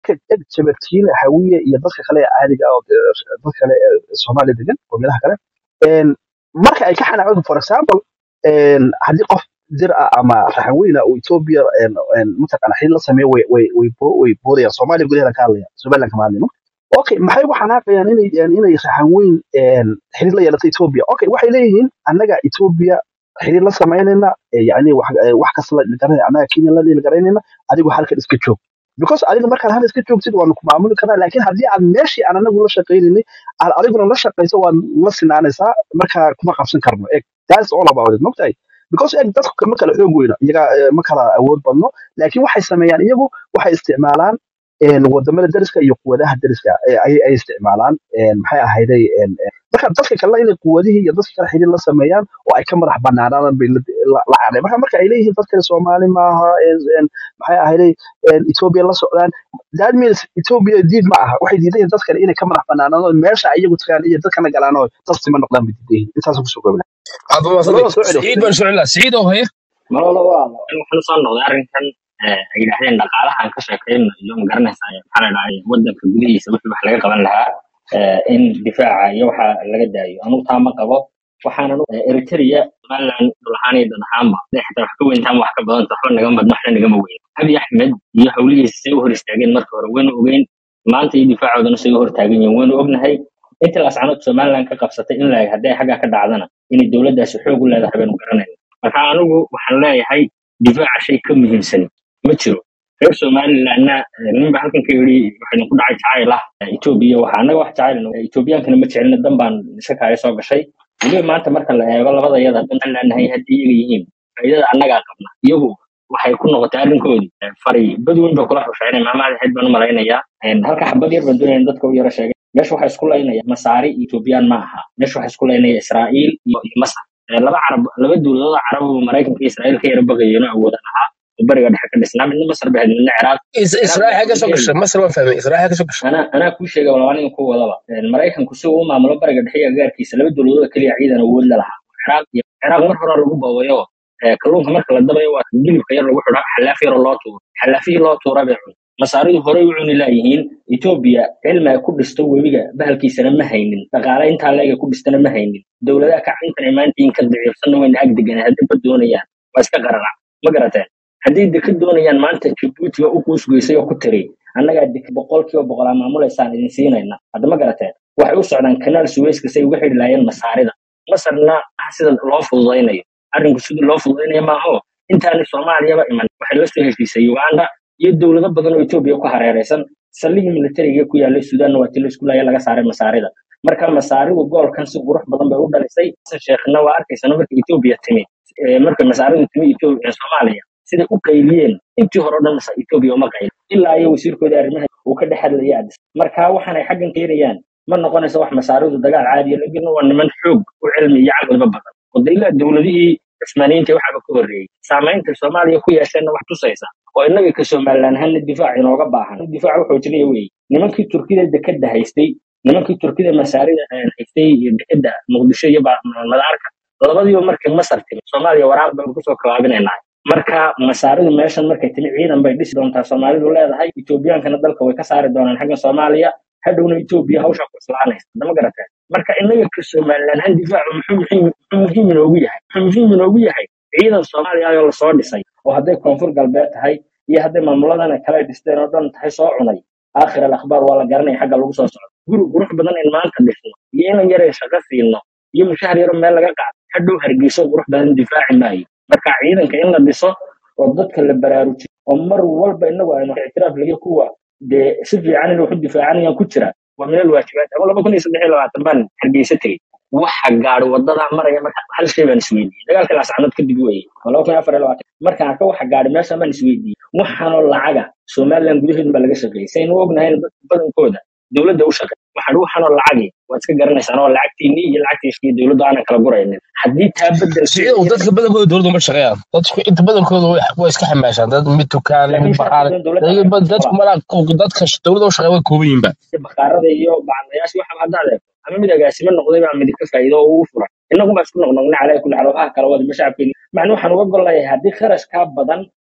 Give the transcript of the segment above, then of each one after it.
jabartiile hawiye iyo dadka kale ee caadiga ah oo dee dadka kale ee soomaaliya degan qowmiyadaha kale een, marka ay ka xanaaqeen for example een, haddii qof dir ah ama raxan ah oo ethiopia een, een, mataqaana xiriir la sameeyo way way way bo- way boodayaan soomaaliya gudaheeda ka hadlaya somaliland kama hadlayno okay maxay ugu xanaaqayaan inay een, inay raxan weyn een, xiriir la yeelato ethiopia okay waxay leeyihiin annaga ethiopia xiriir la samaynayna ee, yacni wax ee, wax kasta la garanayna annaga kenya la dhiili garaynayna adigu halkan iska joog because adiga markaad hal iska joogtid waanu ku maamuli karnaa laakiin haddii aad meeshii aan anagu la shaqaynaynin aad adiguna la shaqayso waad la sinaanaysaa markaa kuma qabsan karno eg that's all about it mogtahay because eg dadku ma kala xoog weyno iyaga eh, ma kala awood badno laakiin waxay sameeyaan iyagu waxay isticmaalaan een, wadamada dariska iyo quwadaha dariska eh, ayay ay isticmaalaan een, maxay ahayday een, een, marka dadka kale inay quwadihii iyo dadka kale xiriir la sameeyaan oo ay ka madax banaanaadaan bay la la- la cadhay marka marka ay leeyihiin dadkani soomaali maaha een, een, maxay ahayday een, Ethiopia la socdaan that means Ethiopia diid ma aha waxay diidan yihiin dadkan inay ka madax banaanaadaan oo meesha ay iyagu tagaan iyo dadkana galaan oo tastima noqdaan bay diidan yihiin intaas kusoo gobla aad baa mahadsantahay labada soo celiyo siciid baan soo celina siciid oo haya malolo waa waxaan soo noqday arrinkan eh, ay yidhaahdeen dhaqaalahan ka sheekayno iyo ma garanaysaa maxaa la dhahay wadanka gudihiisa wixii wax laga qaban lahaa eh, in difaaca iyo waxa laga daayo anugu taa ma qabo waxaanan u- eritrea somaliland dhul ahaan iyo dad ahaanba hadday xitaa wax ka weyntaan wax ka badanta waxba nagama badno waxna nagama weyn abiy axmed iyo hawlihiisa say u hor istaageen marka hore waynu ogeyn maanta iyo difaacoodana say u hor taagan yihiin waynu ognahay inta laascanood somaliland ka qabsatay in laeg hadday xaggaa ka dhacdana inay dowladdaasi xoog u leedahay baynu garanayna marka anigu waxaan leeyahay difaaca shay ka muhiimsan ma jiro reer somalilandna eh, ninba halkan ka yidhi waxaynu ku dhacay jacayl ah eh, etoobiya waxa annaga wax jacayl etoobiyaankana ma jecelina dan baan shakaayo soo gashay weliba maanta marka la eego labada yada dan aan leenahay haddii iyaga yihiin faa'iidada annagaa qabna iyagu waxay ku noqotay arrinkoodii eh, fari badweyn ba kula xushayna maamaada xeyd baan u malaynayaa En, halka xabad yar baan doonaya dadka u yaro sheegay meesha waxaa isku laynaya masaari iyo etoobiyaan ma aha meesha waxaa isku laynaya israa'iil iyo iyo masar Eh, laba carab laba dowladood oo carab oo maraykanka iyo israa'iil ka yara baqayeen oo awoodan ahaa oo bariga dhexe ka dhisnaa midna masar ba ahayd midna ciraaq Is- ciraaq israa'iil xagee soo laakiin gashay masar waan fahmay israa'iil xagee soo gashay anaa anaa kuu sheegay walaal aniga ku wadaba Een, maraykanku si uu u maamulo bariga dhexe iyo agaarkiisa laba dowladood oo keliya ciidan awood la lahaa ciraaq iyo ciraaq mar hore lagu boobayo ee, kalluunka marka la dabayo waa gilibka yar lagu xidho xalaaf yaroo loo tuuro xalaafihii loo tuura bay cun masaaridu horey u cuni laayihiin etoobiya cilmi ay ku dhisto webiga bahalkiisana ma haynin dhaqaale intaa leega ku dhistana ma haynin dowladaha kacintan ay maanta in ka daciifsanna wayna ag deganaa haddii ba doonayaan waa iska qaranac ma garateen haddii deka doonayaan maanta jabuuti waa u kuusgeysay oo ku tiri annagaa deka boqolkiiba boqolaa maamulaysaan idin siinayna hadda ma garateen waxay u socdaan kanaal suweyska say uga xidhi laayeen masaarida masarna ah sida loo fududaynayo arrinku sidii loo fududaynayo maaho intaani soomaaliyaba iman waxay la soo heshiisay uganda iyo dowlado badan oo etoobiya ku hareeraysan saldhigii militariga ku yaalay suudaanna waa tii laisku laaya laga saaray masaarida marka masaaridu goolkan si qurux badan bay u dhalisay xasan sheekhna waa arkaysana marka etoobiya timi ee, marka masaaridu timi Ethiopia- ee, soomaaliya siday u qayliyeen intii hore o dhan masa etoobiya uma qayl ilaa iyo wasiirkooda arrimaha uu ka dhex hadlayay adis marka waxaanay xaggan keenayaan ma noqonayso wax masaaridu dagaal caadiya laakiin waa niman xoog u cilmi iyo caqliba badan wadayla dowladihii cismaaniyiinta waxaaba ka horreeyey saamaynta soomaaliya ku yeesheenna wax tusaysa oo innaga ka somalilan ahaana difaac inooga baahan difaac wuxuu jinaya wey nimankii turkida dekeda haystay nimankii turkida masaarida eh, haystay iyo dekeda muqdisho iyo ba- madaarka labadiiba markay masar timi soomaaliya waraaq baynu kusoo kawaabinaynaa marka masaaridu meeshan markay timi ciidan bay dhisi doontaa soomaalidu leedahay etoobiyaankana dalka way ka saari doonaan xagga soomaaliya hadhowna etoobiya hawshaa ku islaanaysa hadama garateen marka innaga ka somalilan han difaacu muxuu muhiim muxuu muhiim inoogu yahay muxuu muhiim inoogu yahay ciidan soomaaliya ayoo lasoo dhisay oo hadday koonfur galbeed tahay iyo hadday maamuladana kale dhisteen oo dhan tahay soo cunay aakhir alakhbaar waa la garanaya xagga lagu soo socdo guri qurux badan in maanta dhisno iyo inan yaray shaqo siino iyo mushahar yaro meel laga qaado hadhow hargeyso qurux badan difaaci maayo marka ciidanka in la dhiso oo dadka la baraarujiyo oo mar walba inagu aynu ictiraaf laga kuwa dee si fiican inay wax u difaacanayaan ku jira waa min alwaajibaat ama laba kun iyo saddex iyo labaatan baan hargeysa tegey waxa gaadhi wadadaa maraya marka hal shay baan isweydiiyey dagaalkii laascanood kadib weye waa laba kun iyo afar iyo labaatan markaan arka waxa gaadhi meesha baan isweydiiyey waxaanoo lacaga somaliland gudaheedu baa laga shaqeeyey saynu ognahay dadka badankooda dowladda u shaqeey waxaan waxaanoo lacagi waad iska garanaysaan oo lacagtiinii iyo lacagtiisii dowladda aanan kala guraynin haddii taa bedelkeeda siciidow dadka badankooda dowladda uma shaqeeyaan dadku inta badankooda way way iska xamaashaan dad mid tukaan mid laakiin shacabka baqaale badan dowladda dadka aanan dadku kala malaa dadka dowladda u shaqeeya way kooban yihiin ba bakhaarada iyo bacdayaasha waxa hadda adeegto ama mid agaasimo noqday baa mid ka faa'iido oo ugu furan innagu baa isku noqnoqnay calaa kulli xaal waxaa kala wada shacabkeeni macnuu waxaan uga gol leeyahay haddii kharashkaa badan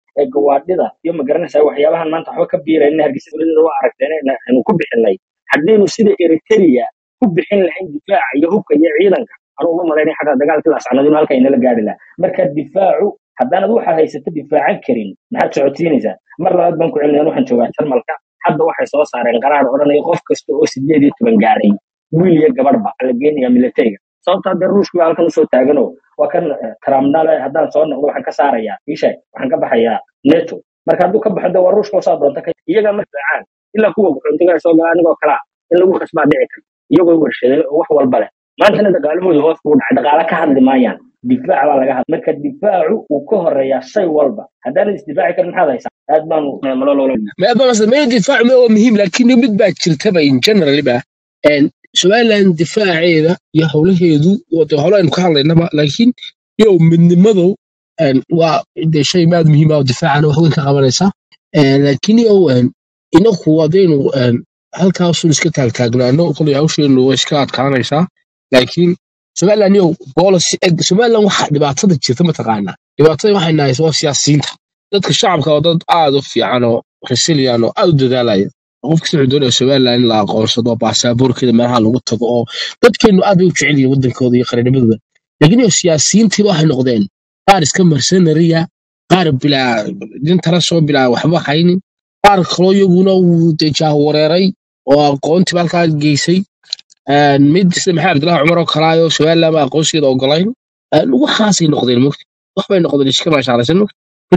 ee gawaadhida iyo magaranaysaa waxyaabahan maanta waxba ka biirayna hargeysa dowladda waa aragteen aynu ku bixinay haddaynu sida eritrea ku bixin lahayn difaaca iyo hubka iyo ciidanka anuu uma malaynay xataa dagaalkii laascanadinu halka inala gaari lahaa marka difaacu haddaanad waxaad haysato difaacan karin maxaad socodsiinaysaa mar labaad baan ku celinaya waxaan joogaa jarmalka hadda waxay soo saareen qaraar odhanaya qof kasta oo sideed iyo toban gaaray wiil iyo gabadhba la geenaya militariga sababtaa dee ruushku baa halkan usoo taagano waa kan tramnale haddaan soo noqdo waxaan ka saarayaa isha waxaan ka baxayaa neto marka hadduu ka baxo de waa ruushka saa doonta ka iyagaa ma difaacaan ilaa kuwa guxuntiga soo gala anigoo kalaa in lagu khasbaa dhici kara iyagoo warshaday oo wax walba leh maantana dhaqaalahooda hoos buu dhacay dhaqaale ka hadli maayaan difaac baa laga hadla marka difaacu wuu ka horeeyaa shay walba haddaanad isdifaaci karin maxaad haysaa aad baanu malololo ما أبغى مثلا ما الدفاع ما هو مهم لكنه مد بعد ترتبه إن جنرال بقى إن سؤال عن دفاع هذا يا حوله هذو وتحوله إنه كان لنا لكن يوم من مضو إن وده شيء ما مهم أو دفاع عنه هو إنك قبلنا لكن يوم إنه هو دينه إن هل كاسون إسكت هل كأجنا إنه كل يعوش إنه إسكات كان يسا لكن سؤال عن يو بولس سؤال عن واحد دبعتها تجي ثم تقعنا دبعتها واحد ناس وسياسيين dadka shacabka waa dad aad u fiican oo resilian oo aad u dadaalaya qofka wuxuu doonaya somaliland in la aqoonsado baasaboorkeeda meelaha lagu tago oo dadkeenu aad bay u jecel yihiin wadankooda iyo qarinimadooda laakiin iyo siyaasiyiintiiba waxay noqdeen qaar iska mercenariya qaar bilaa dintala soo bilaa waxba haynin qaar kaloo iyaguna uu dee jaawareeray oo aqoontiiba halkaa geysay mid sida maxamed abdullahi cumar oo kalaayo somaliland ba aqoonsigeeda ogolayn waxaasay noqdeen mogta waxbay noqdeen iska maashaalaysan mogta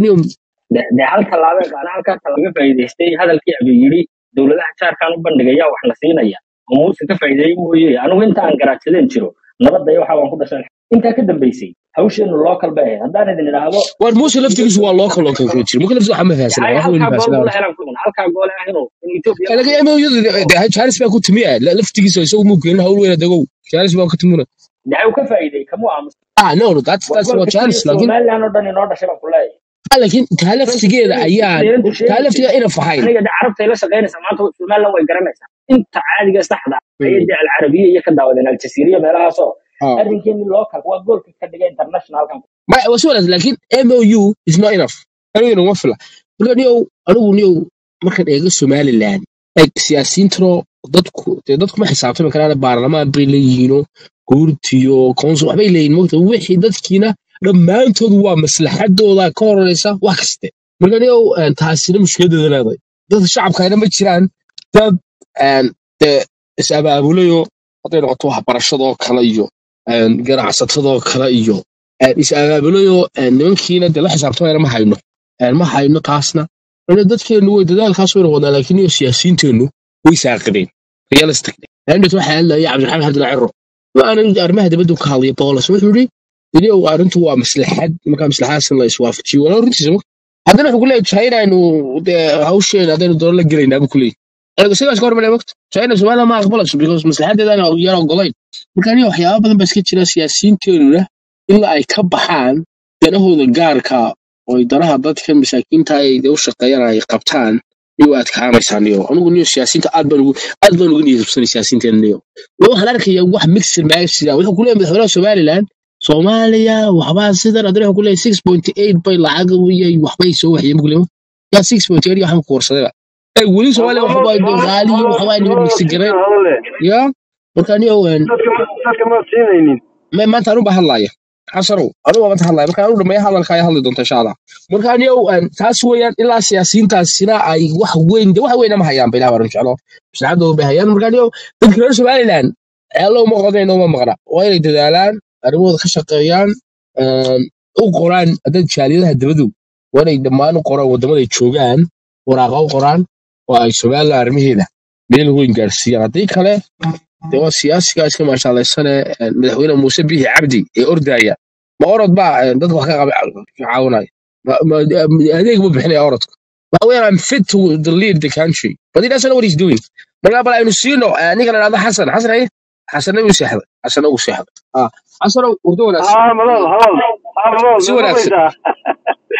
de hal tallaabee qaana halkaasa laga faa'iidaystay hadalkii abu yidhi dowladaha jaarkaan u bandhigaya wax la siinaya oo muuse ka faa'iideeyey mooye anigu inta aan garaadsadeen jiro nabadda iyo waxa waan ku dhashan intaa ka dambaysay hawsheenu local bay ahayd haddaan idin idhaahdo war muuse laftigiisu waa loo kaloo kan jira muuse laftigisu waxaa ma fahansana hay wax weyn halkaa gool fahansana buu la helan kulan halkaa goole ah inuu in etoobiya laga yaabo iyadu jaaris baa ku timi ah laftigiisa isagu muu keenin hawl weyn adegow jaaris baa ku timuna de hay uu ka faa'iideeyey kamuu aamus ah no no that's waa that's goolka what keliya jaaris laakiin somaliland oo dhan inoo dhashay baan ku leeyahay ah, laakiin taa goolka laftigeeda keliya ayaan deerantu taa sheegaysay laftigeeda ina fahayn aniga de carabtay la shaqaynaysaa maanta somaliland way garanaysaa inta caadiga saxda ah ayay de alcarabiya iyo ka daawadeen aljasiiriya meelahaasoo ah arrinkeeni local waa goolka ka dhigay internationalkan ma was well laakiin MOU is not enough aniguna uma fila marka niyow anigu niyow markaan eego somaliland like siyaasiyiintano dadku dee dadku ma xisaabtami karaan baarlamaan bay leeyihiino guurtiyo konsul waxbay leeyihin mogta wixii dadkiina dhammaantoodu waa maslaxadooda ka horeysa wax kaste marka niyow een, taasina mushkiladeeda leedahay dadka shacabkayna ma jiraan dad een, dee is abaabulayo hadday noqoto waxbarashadoo kale iyo een, ganacsatadoo kale iyo een, is abaabulayo een, nimankiina dee la xisaabtamayna ma hayno een, ma hayno taasna Marka dadkeenu way dadaalkaas wayna wadnaa laakiin iyo siyaasiyiinteennu way saaqideen realistic laandet waxaa hadlaya cabdiraxmaan xabdilla ciro waana arrimaha dibadda ka hadlaya boolas wuxuu yidhi iniyow arrintu waa maslaxad markaa maslaxadaas in la iswaafajiyo wala runtiisa ma haddana wuxuu ku leeyahay china aynu dee hawsheena haddaynu doono la gelaynaa buu ku leeyahay anigu sidaas ka hormalay mogta china somaliland ma aqbalayso because maslaxadeedana yar ogolayn marka aniga waxyaaba badan baa iska jira siyaasiyiinteenuna ilaa ay ka baxaan danahooda gaarka oo ay danaha dadka masaakiinta ay u shaqeeyaan ay qabtaan iyo u adkaanaysaa niyo anigu niyo siyaasiyiinta aad baan ugu aad baan uga niyadjabsanay siyaasiyiinteena niyo waa waxaan arkayaa wax mixer maagsiga wuxuu ku leeyahay madaxweynaha somaliland soomaaliya waxbaa sidan haddana wuxuu ku leeyahay six point eight bay lacag iyo waxbay soo waxyeen buu leeyahay yaa six point eight waxaan ku warsadayba ay weli soomaaliya waxbaa qaaliyo waxbaa niman mixer gareen ya marka niyo een dadka ma siinaynin ma maanta anu baa hadlaya xasanow anugu maanta hadlaya marka anu dhameeya hadalka ay hadli doonta insha allah marka aniyow een, taas weeyaan ilaa siyaasiyiintaasina ay wax weyn de wax weyna ma hayaan ba ilaah baan jeclo maslaxadooda bay hayaan marka aniyow dadka reer somaliland ceelo uma qodnayn uma maqna waa inay dadaalaan arrimahooda ka shaqeeyaan een, u qoraan haddad jaaliyadaha dibadu waa inay dhammaan u qoraan waddamada ay joogaan waraaqa u qoraan oo ay somaliland arrimaheeda meel weyn gaarsiiyaan haddii kale dee waa siyaasiga iska maashaallaysane een, madaxweyne muuse biixi cabdi ee ordaya ma orod baa een, dadka wax ka qaba- ka caawinaya Ma- ma- adeeg ma bixinaya orodka waxa weeyaan I'm fit to the lead the country but he doesn't know what he's doing marka bal aynu siino eh, ninka la dhahdo xasan xasan aye xasanna wuu seexday xasanna wuu seexday ah xasanow urdo wanaagsan haa malol halol haa malol si ma wanaagsan maqlaysaa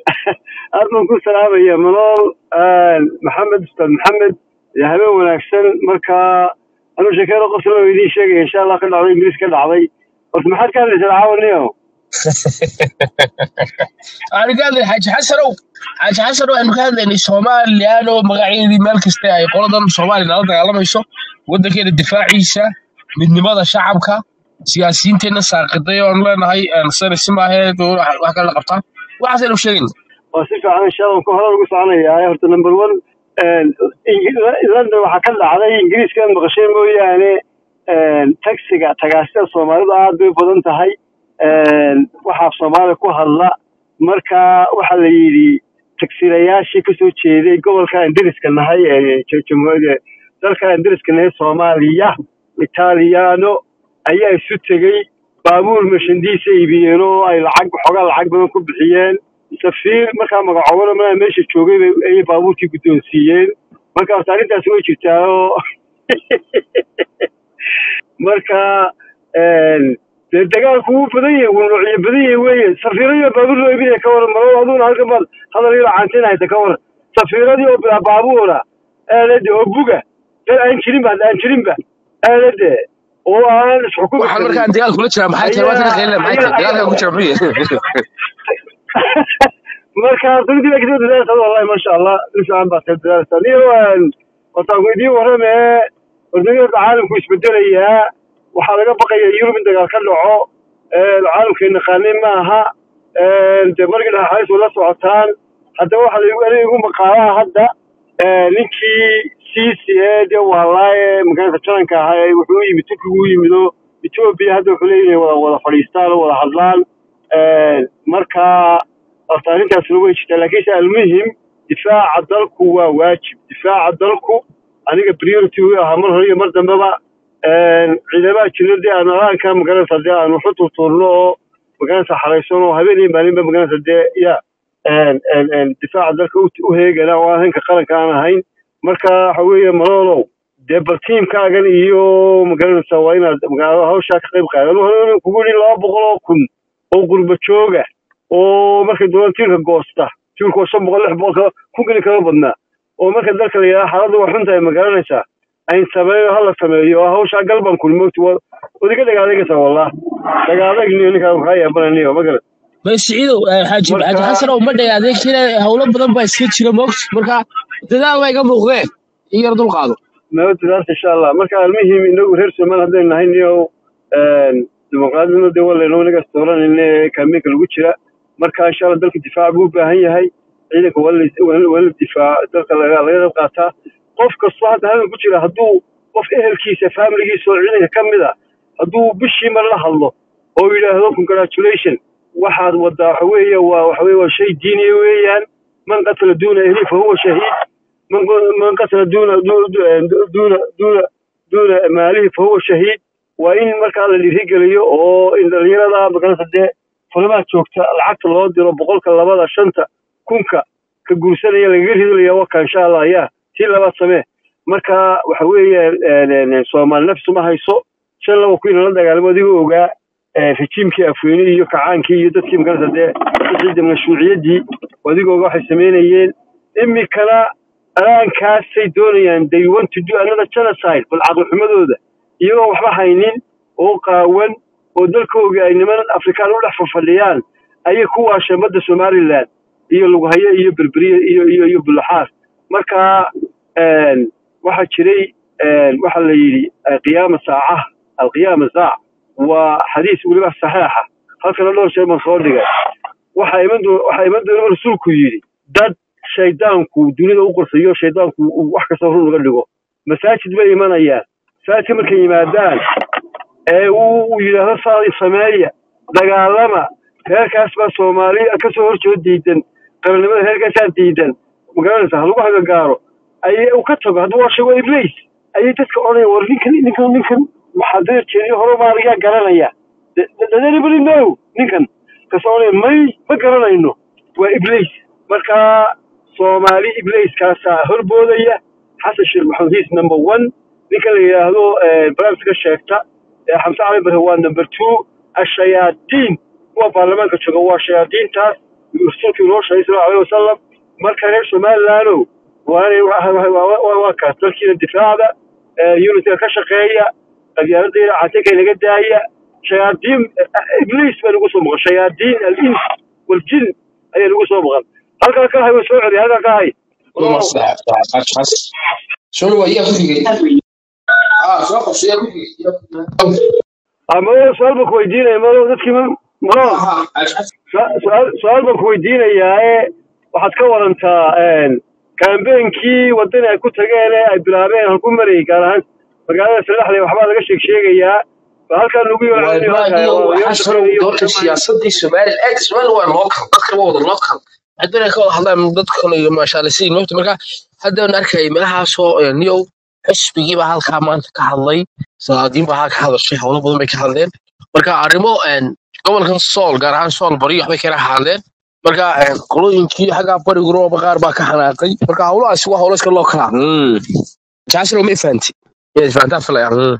aad baan ku salaamaya malol maxamed ustaad maxamed iyo habeen wanaagsan marka anuu sheekada qosla oo idiin sheegaya insha allah ka dhacday ingiriis ka dhacday horta maxaad ka hadlaysaa caawaniyo waxaanu ka hadlaynay xaaji xasanow xaaji xasanow waxaynu ka hadlaynay somalilan oo magaceedii meel kasta ay qoladan soomaaliya nala dagaalamayso waddankeena difaaciisa midnimada shacabka siyaasiyiinteenna saaqiday oonu leenahay sanasi maaheed wax kale la qabtaa waxaasaynu sheegayna waa si fiican insha allah ku hore ugu soconayaa horta number one london waxaa ka dhacday ingiriiska maqashay mooyaane taxiga tagaasida soomaalidu aad bay u badan tahay waxaa soomaaliya ku hadla marka waxaa la yidhi tagsiilayaashii kasoo jeeday gobolka aan deriska nahay jamhuuriyadda dalka aan deriska nahay soomaaliya italiano ayaa isu tegey baabuur mashandiisa iibiyeen oo ay lacag xoogaa lacag badan ku bixiyeen safiir markaa magacoobana malaa meesha joogay bay ayay baabuurkii guddoonsiiyeen marka horta arrintaasi way jirtaa oo marka dee dagaalku wuu badan yahay wuu noocyo badan yahay weeye safiiradii oo baabuur loo iibinaya ka waran malo aduna halkan baad hadal yaro caantin hayta ka waran safiiradii oo bilaa baabuura aalade oo buga dad aan jirinba hadda aan jirinba aalade oo aan isxukumi waxaan karin markaan dagaal kula jiraa maxay tahay waad ka qeylina maxay tahay dagaalka ku jira muxuu marka dugdiga kasoo dadaalsa wallahi masha allah si fiican baad ka dadaalsa niyo wataan idiin warrame wadamada caalamku isbedelayaa waxaa laga baqaya yurub in dagaal ka dhaco caalamkay naqaanay maaha dee markii dhaxays la socotaan haddaba waxaa laigu aniga igu maqaalaha hadda ninkii siisi ee dee wahalaaye magaalada jaranka ahaa ee wuxuu u yimid turkigu u yimid oo etoobiya hadda wuxuu leeyahay wada wada fadhiistaan oo wada hadlaan marka horta arrintaasna way jirtaa laakiinse almuhim difaaca dalku waa waajib difaaca dalku aniga priority u ahaa mar hore iyo mar dambeba ciidamaha jira dee aan alaanka magaranaysa dee aan waxu turtuurno oo magaranaysa xaraysan oo habeen iyo maalinba magaranaysa dee ya difaaca dalka u heegana oo aan hanka qaranka aan ahayn marka waxa weeye maloolow dee bal tiimkaagan iyo magaranaysa waa inaad magaalada hawshaa ka qayb qaadan hore kugu yidhi laba boqol oo kun oo qurba jooga oo markay doonaan tiirka goosta tiirku waa shan boqol lix boqol kun geli kama badnaa oo marka dalka la yidhaha xaaladdu waa xun tahay ma garanaysaa ayn sameeyo hala sameeyo oo hawshaa galban kun mogti waad iga dhagaadagaysaa wallah dhagaadagniyo ninkaa maxaa yaabananiyo ma garan bas siciidow xaaji Marka- xaaji xasanow ma dhagaadeen kina howlo badan baa iska jira moogta marka dadaal baa iga muuqdeen in yar dulqaado nabaddaas insha allah marka almuhim inagu reer somaal haddaynu nahay niyo dimuqraadnimo dee walayno inaga dooranayna ee kaamiinka lagu jira marka insha allah dalka difaac buu u baahan yahay ciidanka waa la- waa la waa la difaac dalka laga laga qayb qaataa qof kastoo hadda halkan ku jira hadduu qof ehelkiisa faamiligiisa oo ciidanka ka mid a hadduu bishii mar la hadlo oo yidhaahdo congratulation waxaad wadaa waxa weeye waa waxa weeye waa shay diiniya weeyaan man qatala duuna ehli fa huwa shahiid من من قتل دون دون دون دون دون ماله فهو شهيد وإن مركا اللي رجليه أو إن اليرada magalada dee fulamaa joogta lacagta loo diro boqolka labada shanta kunka ka guursanaya lagaga ridlaya waka insha allah ya tii labaad samee marka waxa weeye soomaali nafsu ma hayso shan laba ku inala dagaalamo adigoo ogaa rejiimkii afweyne iyo kacaankii iyo dadkii magalada dee wixii mashruuciyaddii adigoo ogaa waxay samaynayeen imikana alaankaasay doonayaan they want to do another genocide bal caqlixumadooda iyagoo waxba haynin oo qaawan oo dalkooga ay niman afrikaan u dhex fafadhiyaan ayay ku waasheen badda somaliland iyo lughaye iyo berberiye iyo iyo iyo bulaxaar marka waxaa jiray waxaa la yidhi qiyaama saacaha alqiyaama saac waa xadiis weliba saxiixa halkana dhowr shay baan soo dhigay waxaa iman doo waxaa iman doona rasuulku yidhi dad shaydaanku dunida u qorsayo shaydaanku uu wax kasta run uga dhigo masaajid bay imanayaan masaajidka markay yimaadaan ee uu uu yidhaahdo saa sameeya dagaalama reerkaas baa soomaali kasoo horjeeda diidan qaranimada reerkaasaa diidan magaranaysa ha lagu hagagaaro ayay uu ka tago hadduu waa sheego iblis ayay dadka odhanaya war ninkan ninkan ninkan maxaadada jeediyo hore maaligaa garanaya dadanibali no ninkan kas odhanaya may ma garanayno waa iblis marka soomaali ibliiskaasaa horboodaya xasan sheekh maxamed hiis number one ninka la yidhaahdo barnaamijka sheegta ee xamse cali bare waa number two ashayaadiin kuwa baarlamaanka jooga waa shayaadiintaas rasuulka inoo sheegay sal alay wasalam marka reer somalilandow waa kaas dalkiina difaacda unitiga ka shaqeeya qabyaaladayda catinka inaga daaya shayaadiin ibliis bay nagu soo maqan shayaadiin alins waljin ayay nagu soo maqan halkaa ka hay way soo celiya halkaa ka hay uma sax soo waa iyaa ku xigay ah soo qabso iyaa ku xigay ama su-aal baan ku weydiinaya malo dadkii ma malo su- su-aal su-aal baan ku weydiinayaa waxaad ka warantaa kambeenkii wadani ay ku tageen ee ay bilaabeen halku marayay gaar ahaan magaalada salaxda waxbaa laga sheeg sheegayaa ba halkaa lagu yeelceliyo والله waxaa soo doorka siyaasadii Soomaaliya eeg Soomaaliya waa local dadka waa wada local hadana ka wada hadlaan dadka kale iyo maasha Allah si moogta marka hadda aan arkay meelahaas oo niyow xisbigii baa halkaa maanta ka hadlay salaadiin baa halkaa ka hadashay howlo badan bay ka hadleen marka arrimo een gobolkan Sool gaar ahaan Sool bari waxbay ka hadleen marka een qolooyinkii xagga bariga rooba qaar baa ka xanaaqay marka howlahaas waa howlo iska local ah Mm. jaaslo ma fahanti yaa fahantaa filaya Mm.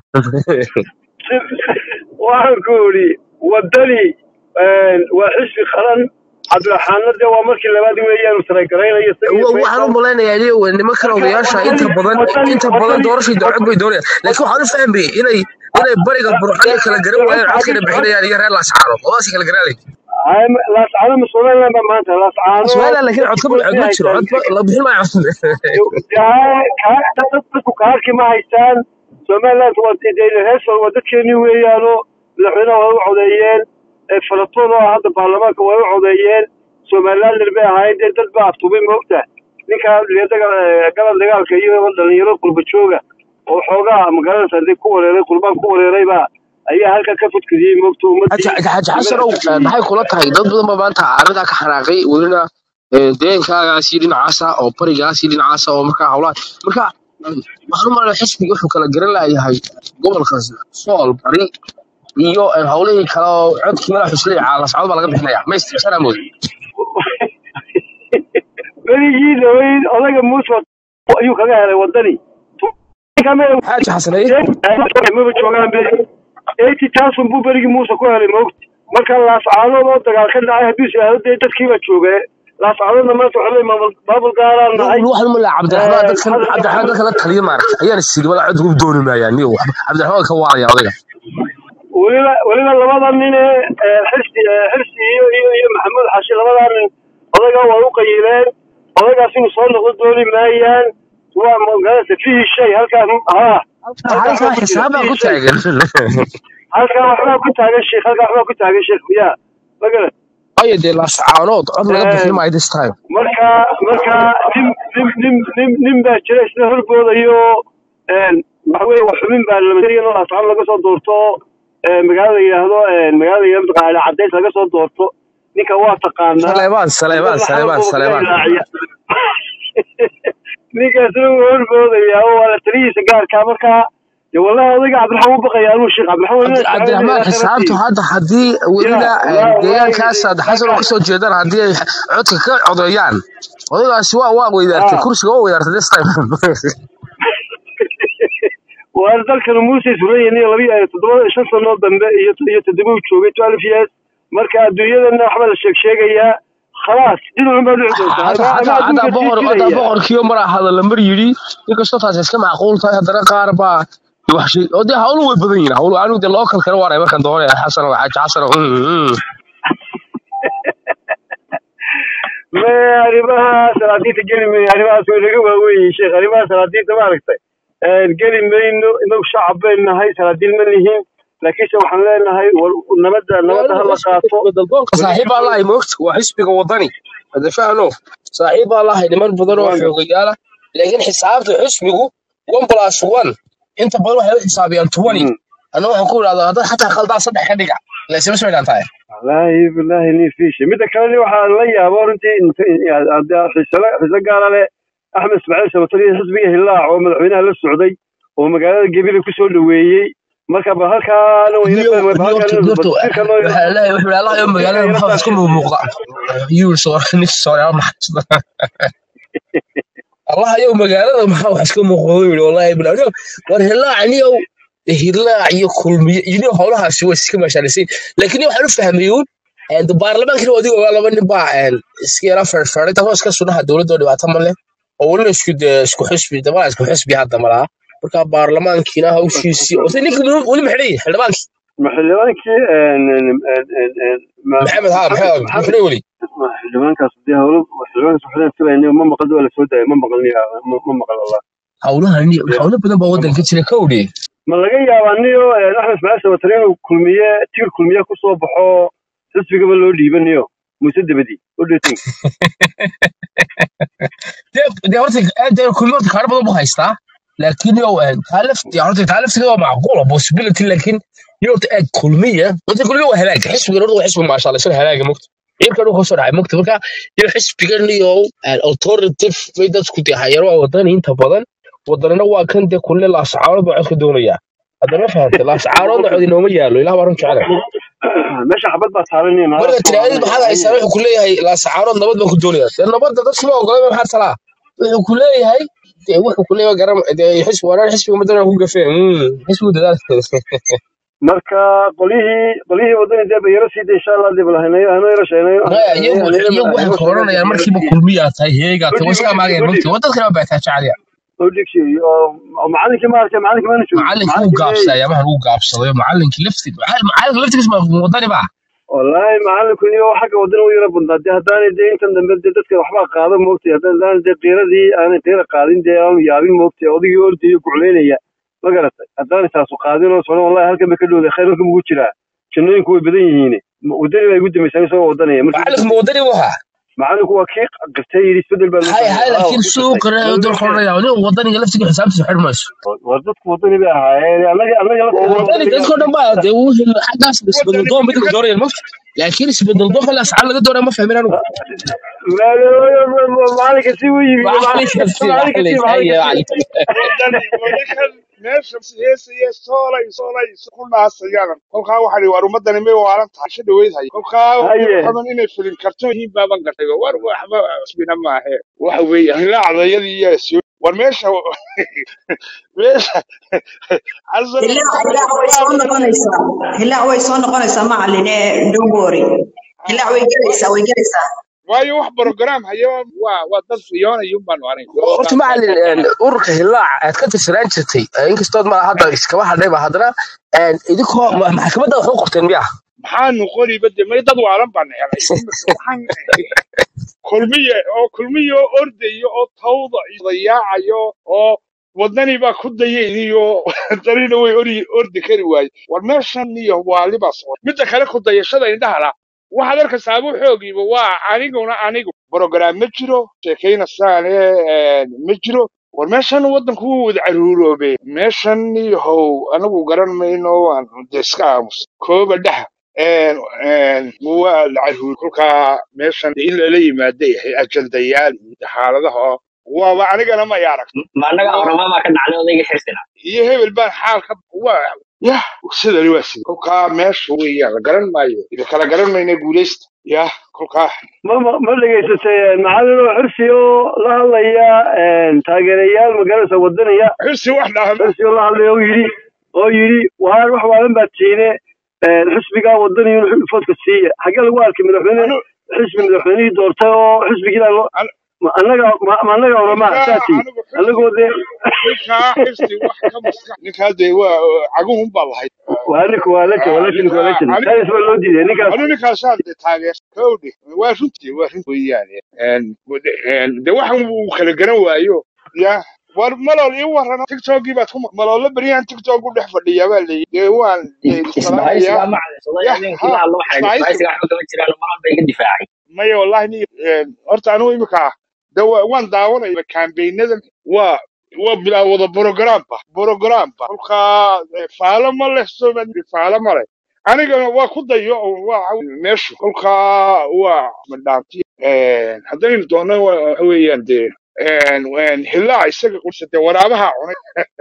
waxaan ku idhi wadani waa xisbi qaran cabdiraxaanna dee waa markii labaad weeyaan taragaraynayo Wa- waxaan u malaynayaa inay nimankan odayaasha inta badan inta badan doorashii dowlad bay doonayaan laakiin waxaan u fahmayay inay inay bariga burxada kala garan waayeen codkana bixinayaan iyo reer laascaano labadaas kala garanay laascaano ma somaliland baa maanta laascaano Soomaaliya laakiin cod ka cod ma jiro cod ma- la bixin maayo cod dadku kaarki ma haystaan somaliland waa reer waa dadkeeni weeyaano madaxweynaha way u codeeyeen falatoon oo hadda baarlamaanka way u codeeyeen somalilander bay ahaayeen dee dad baa aftubay moogta ninkaa galab dagaalka iyo dhalinyaro qurba jooga oo xoogaa magaalada hadii ku wareeray qurbaan ku wareerayba ayaa halkaa ka fudkadiyey moogta ummadii xaji xasanow maxay kula tahay dad badan baa maanta arrintaa ka xanaaqay welina deenkaagaasi dhinacaasa oo barigaasi dhinacaasa oo markaa howlaha marka waxaan u malayna xisbiga wuxuu kala garan layahay gobolka sool bari iyo howlihii kale oo codkii madax xusleey caalascod baa laga bixinaya ma isticsanaa mooda berigii dhaweyd odaga muuse ayuu kaga helay wadani xaaji xasaneye maba joogaan beri eighty thousand buu berigii muuse ku helay moogti marka laascaanood oo dagaal ka dhacay hadduu is-aado dee dadkiiba jooge laascaanoodna maanta waxaa leeyahay maamul maamul gaaraan nahay waxaan u malaya cabdiraxmaan dadkan cabdiraxmaan dadka la taliya maaragta ayaan isiri wala cod ugu dooni maayaan niyo cabdiraxmaan ka waalaya odayga weliba weliba labada nin ee xirsi xirsi iyo iyo iyo maxamuud xashi labadaa nin odaga waa u qayileen odagaas inuu soo noqdo dooni maayaan waa magarata fihi shay halkaa haa halkaa xisaabaa ku taagan halkaa waxbaa ku taagan sheekh halkaa waxbaa ku taagan sheekh ya magarat ayo dee laascaanood cod laga bixin maayo this time marka marka nin nin nin nin nin baa jira isna horboodayo waxa weeye wax xubin baa lamadariyan oo laascaan laga soo doorto magaalada yidhaahdo magaalada yidhahdo mataqaana cadays laga soo doorto ninka waa taqaanaa saleebaan saleebaan saleebaan saleebaan ninkaasna wuu horboodaya oo waa la talihiisa gaarkaa markaa de wallahi odayga cabdiraxmaan u baqaya anuu sheekh cabdiraxmaan cabdiraxmaan xisaabtu hadda haddii welina deegaankaas hadda xasan oo kasoo jeedaan haddii ay codka ka codeeyaan odaygaasi waa waa weydaartay kursiga waa weydaartay this time waa dalkan muuse suran iyo laba toddoba shan sanoo dambe iyo iyo toddoba uu joogay twelve years marka adduunyadana waxba la sheeg sheegayaa khalaas dhinacun baa dhici doontaa hadda boqor hadda boqorkiiyo mar ahada lamar yidhi inkastoo taas iska macquul tahay haddana qaar baa wax shay oo dee hawlu way badan yihiin hawlu anigu dee local kale waaray markaan doonaya xasan oo xaaji xasan oo me arrimaha salaadiinta geli mayno arrimahaas way naga waaweyn sheekh arrimaha salaadiinta maaragtay geli mayno inagu shacab baynu nahay salaadiin ma nihin laakiinse waxaan leenahay nabadda nabadda ha la qaato daldoonka saaxiib baa lahay moogta waa xisbiga wadani hada fahno saaxiib baa lahay niman badan oo xoogayaala laakiin xisaabta xisbigu one plus one inta badan waxay u xisaabiyaan twenty anna waxaan ku idhahdaa haddaad xataa qaldaa saddex ka dhiga laysima soo dhigan tahay wallaahi bilaahi nin fiisha midda kalena waxaa la yaabo runtii xiso gaara leh axmed ismaaciil sabatari xisbiga hilaac oo madaxweynaha la socday oo magaalada gebile kusoo dhoweeyey marka ba halkaana magaalada maxaa isku muuqda allah yow magaalada maxaa wax iska muuqdo yidhi wallahi bilaa war hilaacniyow hilaac iyo kulmiye iyo howlahaasi waa iska maashaanisay laakiin waxaan u fahmayuun baarlamaankina adiga ogaa laba nin baa iska yara ferferay taasoo iska sunaha dowladda oo dhibaato ma leh oo welina isku dee isku xisbi dabaa isku xisbi hadda malaa marka baarlamaankiina hawshiisii ose ninka weli ma xidhay xildhibaankii ma xildhibaankii een, een, een, een, een, ma- maxamed haa maxamed maxamed maxamed muxuu weli ma xildhibaankaas dee howlo xildhibaankaas waxaan filayna ma maqal waa la soo daayay ma maqalniya ma ma maqal wallah howlahan dee howlo badan baa ma waddanka maqal jira ka odhe ma laga yaabaa niyo een, axmed ismaaciil sabatare inuu kulmiye tigir kulmiye kusoo baxo xisbigaba loo dhiibanayo muuse dabadi what do you think dee dee horta dee kulli horta kaaro badan buu haystaa laakiin yow taa lafti horta taa laftiga waa macquula possibility laakiin yow horta eeg kulmiya horta kulmiya waa halaag xisbigan horta waa xisbi maasha allah isaga halaaga mogta ciirkan uu kasoo dhacay mogta marka iyo xisbigan iyo alternative bay dadku dee hayaro waa wadan inta badan wadanina waa kan dee kulle laascaarood baa codka doonaya haddana fahantay laascaaroodna cod inooma yaalo ilaah baa run jecela meesha xabad baa saaran iyo naagaha marka ku tiraahdeed oranaya maxaad haysaa wuxuu ku leeyahay laascaarood nabad baa ku doonaya dee nabadda dadku ma ogolay maxaa talaa wuxuu ku leeyahay dee wuxuu ku leeyahay garam dee xisbi waraan xisbiga madana ku gafeen mm, xisbigu dadaal marka qolyihii qolyihii wadani dee bayaro siida insha allah dib lahaynayo hano yaro sheenayo maya iyagu hano iyagu waxay hano ku oranayaan bayaro markiiba siiya kulmiyaa tahay heegaa tahay udhig wasaga udhig maageen udhig mogti wadadkana waa baataa jacaliya udhig oo oo macalinkii ma arkay macalinkii maana joogin macalinkii wuu macalinkii gaabsaday leey ayaamahan wuu gaabsaday macalinkii lafti macalinka laftigiis ma wadani ba wallaahi macalinku iyo xagga wadani u yara badnaa dee haddaanay dee intan dambe dee dadka waxbaa qaada moogtay haddaan dee qiiradii aanay qiira qaadin dee aanu yaabin moogtay odigii ordayo gucleynaya ma garatay haddaanay taasu qaadin oo socon wallahi halkan bay ka dhowday khayr halkan ugu jiraa jannooyinku way badan yihiin wadani baa igu dambaysaa isagoo wadanaya markii ugu macalinku ma dambaysay wadani buu ahaa macalinku waa kii qirtay yidhi isbedel baa loo hay baahan hay yahay haa laakiin waa kii siduu qirtay qiranayo weli dul ma keenay qoranaya nin wadaniga laftiga xisaabtiisa xidh mayso war dadku wadani bay ahaayeen annaga annaga waa lafteedana wadani wadaniga dadkoo dhan baa dee wuu xaggaas isbedel wadani doon bay dadka ninka doonayaan mogta laakiin isbedel doon kale asxaab laga doonaya ma fahmin anigu macalinka si u yimi macalinka si macalinka si macalinka haya macalinka si macalin wadani wadankan meesha heesaya soolay soolay ku naasayaan kolkaa waxaa war ummadani may waalan tahay sha dhaweyd hay kolkaa haye xaban inay filin karto yihiin baaban gartay war waxba isbina maahe waxa weeye hilaacdayadii iyo soo war meesha meesha xasan hilaac hilaac way soo noqonaysaa hilaac way soo noqonaysaa macalin ee don't worry hilaac way gelaysaa way gelaysaa waayo wax program hayo waa waa dad fiyoonayun baanu arin horta macalin een, ururka hilaac aad ka tirsanaan jirtay ee inkastood ma hadda iskaba hadhayba haddana een, idinkoo ma- maxkamadda wax u qorteen miya maxaanu qoriba de may dad waalan baan helay waxaan kulmiye oo kulmiye oo ordayo oo tawda iyo dayaacayo oo wadani baa ku dayayniyo darina way ori ordi kari waaye war meeshan iyo waalibaas midda kale ku dayashada indhaha la waxaad arkaysaa abu xoogiiba waa aniguna anigu brogram ma jiro sheekayna saane ma jiro war meeshan wadanku wuu wada caruuroobe meeshan yahow anagu garan mayno waan de iska aamus kooba dhaha een een waa la caruur kolkaa meeshan in lala yimaada yahay ajandayaal iyo xaaladaha oo waaba anigana ma arag ma annaga waa oramamaa ka dhacday odayga xirsina iyo hebel baan xaalka waa yah sidani waa sida kolkaa meesha weeyaan la garan maayo ila kala garan mayna guulaysta yah kolkaa ma ma ma dhegaysatay macalin oo xirsi oo la hadlaya taageerayaal magaranaysa wadanaya xirsi wax dhaahma xirsi oo la hadlaya oo yidhi oo yidhi waar wax waalan baa tiine xisbigaa wadaniyo inuu foodka siiya xaggee lagu arkay madaxweyne anu xisbi madaxweynihii doortay oo xisbigii loo anu- ma annaga ma ma annaga oramaa ninkaa saati anigu xirsi annagoo dee ninkaa xirsi wax ka maskax ninkaa dee waa caguhun baa lahayd waa ninka waa la jira waa Ah, la jira waa la ninkaa jira ani saynis baa loo diiday ninkaas anu ninkaasaan de taageer kowdhe waa runtii waa runtii weeyaane Een, wade- een, de waxan uu kala garan waayo ya war malool ii warrano tiktokii baad ku ma- maloola beryahan tiktok u dhex fadhiyaa baa layidhi dee waan isbahaysigaa salaamayaa macalin yah habeenkii la ha hadlo waxaa yidhi ismaaciil isbahaysigaa waxba kama jiraan maran bay iga difaacay maya wallahi ni een, horta anigu imika de wa- waan daawanaya kambaynadan waa waa bilaa wada brogramba brogramba kolkaa eh, faalo ma leh sooma faalo ma leh anigana waa ku dayo oo waa meeshu kolkaa waa madhaanti haddaynu doonno wa- waxa weeyaan dee een, een, hilaac isaga qursa dee waraabaha cunay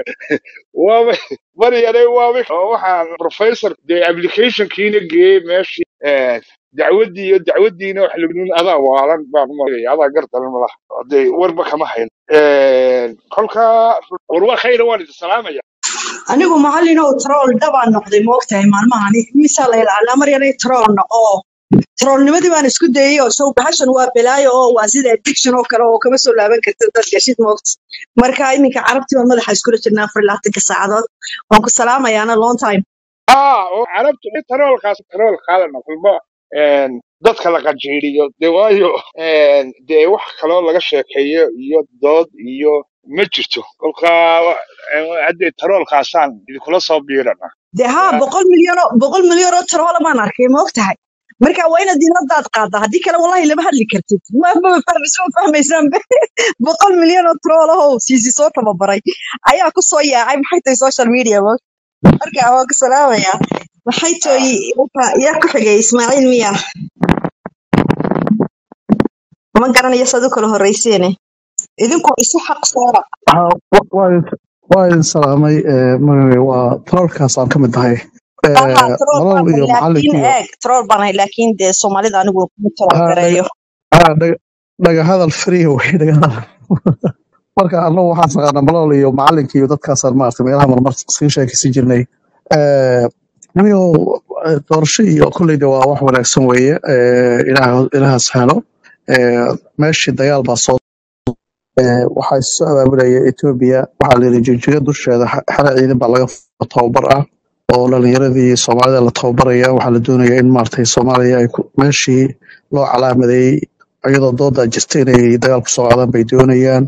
waaba bari yaray waaba oo waxaan professor dee applicationkiina geeyey meeshii een, dacwaddii iyo dacwaddiina wax lagunin adaa waalan baan umaleeya adaa gardaran malaha dee warba kama hayn Een, kolkaa war waa khayra waan idin salaamaya anigu macalin oo troll dabaan noqday moogtahay maalmahani misaa la ilaalaa mar yaray troll noqo trollnimadii baan isku dayay oo sow bahashan waa balaayo oo waa sida addiction oo kale oo kama soo laaban kartid dad gashid moogta marka iminka carabtii baan madaxa iskula jirnaa afar iyo labaatanka saacadood waan ku salaamayaana long time haa oo carabtu taroolkaas tarool qaadana kulma een, dadka la qajiiriyo dee waayo een, dee wax kaloo laga sheekeeyo iyo dood iyo ma jirto kolkaa wa- een, haddee taroolkaasaan idinkula soo biirana dee haa ya boqol milyan oo boqol milyan oo taroola baan arkay ma og tahay marka waa inaad diinadaad qaaddaa haddii kale wallahi lama hadli kartid ma ma fahmaysa ma fahmaysaan boqol milyan oo taroolahow siisi soo tababaray ayaa ku soo yaacay maxay tahay social media ma marka waa ku salaamaya maxay tahay marka yaa ku xigay ismaaciil miya ma garanayo saad u kala horreyseene idinku isu xaq saara Haa, wa- waa idin waa idin salaamay ee, magaciisa waa trollkaas aan ka mid ahay aha Ee, troll malal baan iyo laakiin macallinkiiyo eeg troll baan ahay laakiin dee soomaalida anigu kuma troll haa dhaga gareeyo haa dhaga dhaga hadal free wey dhaga hadal marka annagu waxaan naqaanaa malal iyo macallinka iyo dadkaasaan maaragtay meelaha marmar sii sheekaysan jirnay Ee, anigo eh, doorasho iyo kolleyda waa wax wanaagsan weeye Ee, ilaah ilaahas helo Ee, meeshii dagaal baa soo Ee, waxaa is soo abaabulaya Ethiopia waxaa la yidhi jigjiga dusheeda xa- xero ciidan baa laga f- tababar ah oo dhalinyaradii Soomaalida la tababaraya waxaa la doonaya in maaragtay Soomaaliya ay ku- meeshii loo calaamadeeyey iyadoo dooda jirta inay dagaal ku soo qaadaan bay doonayaan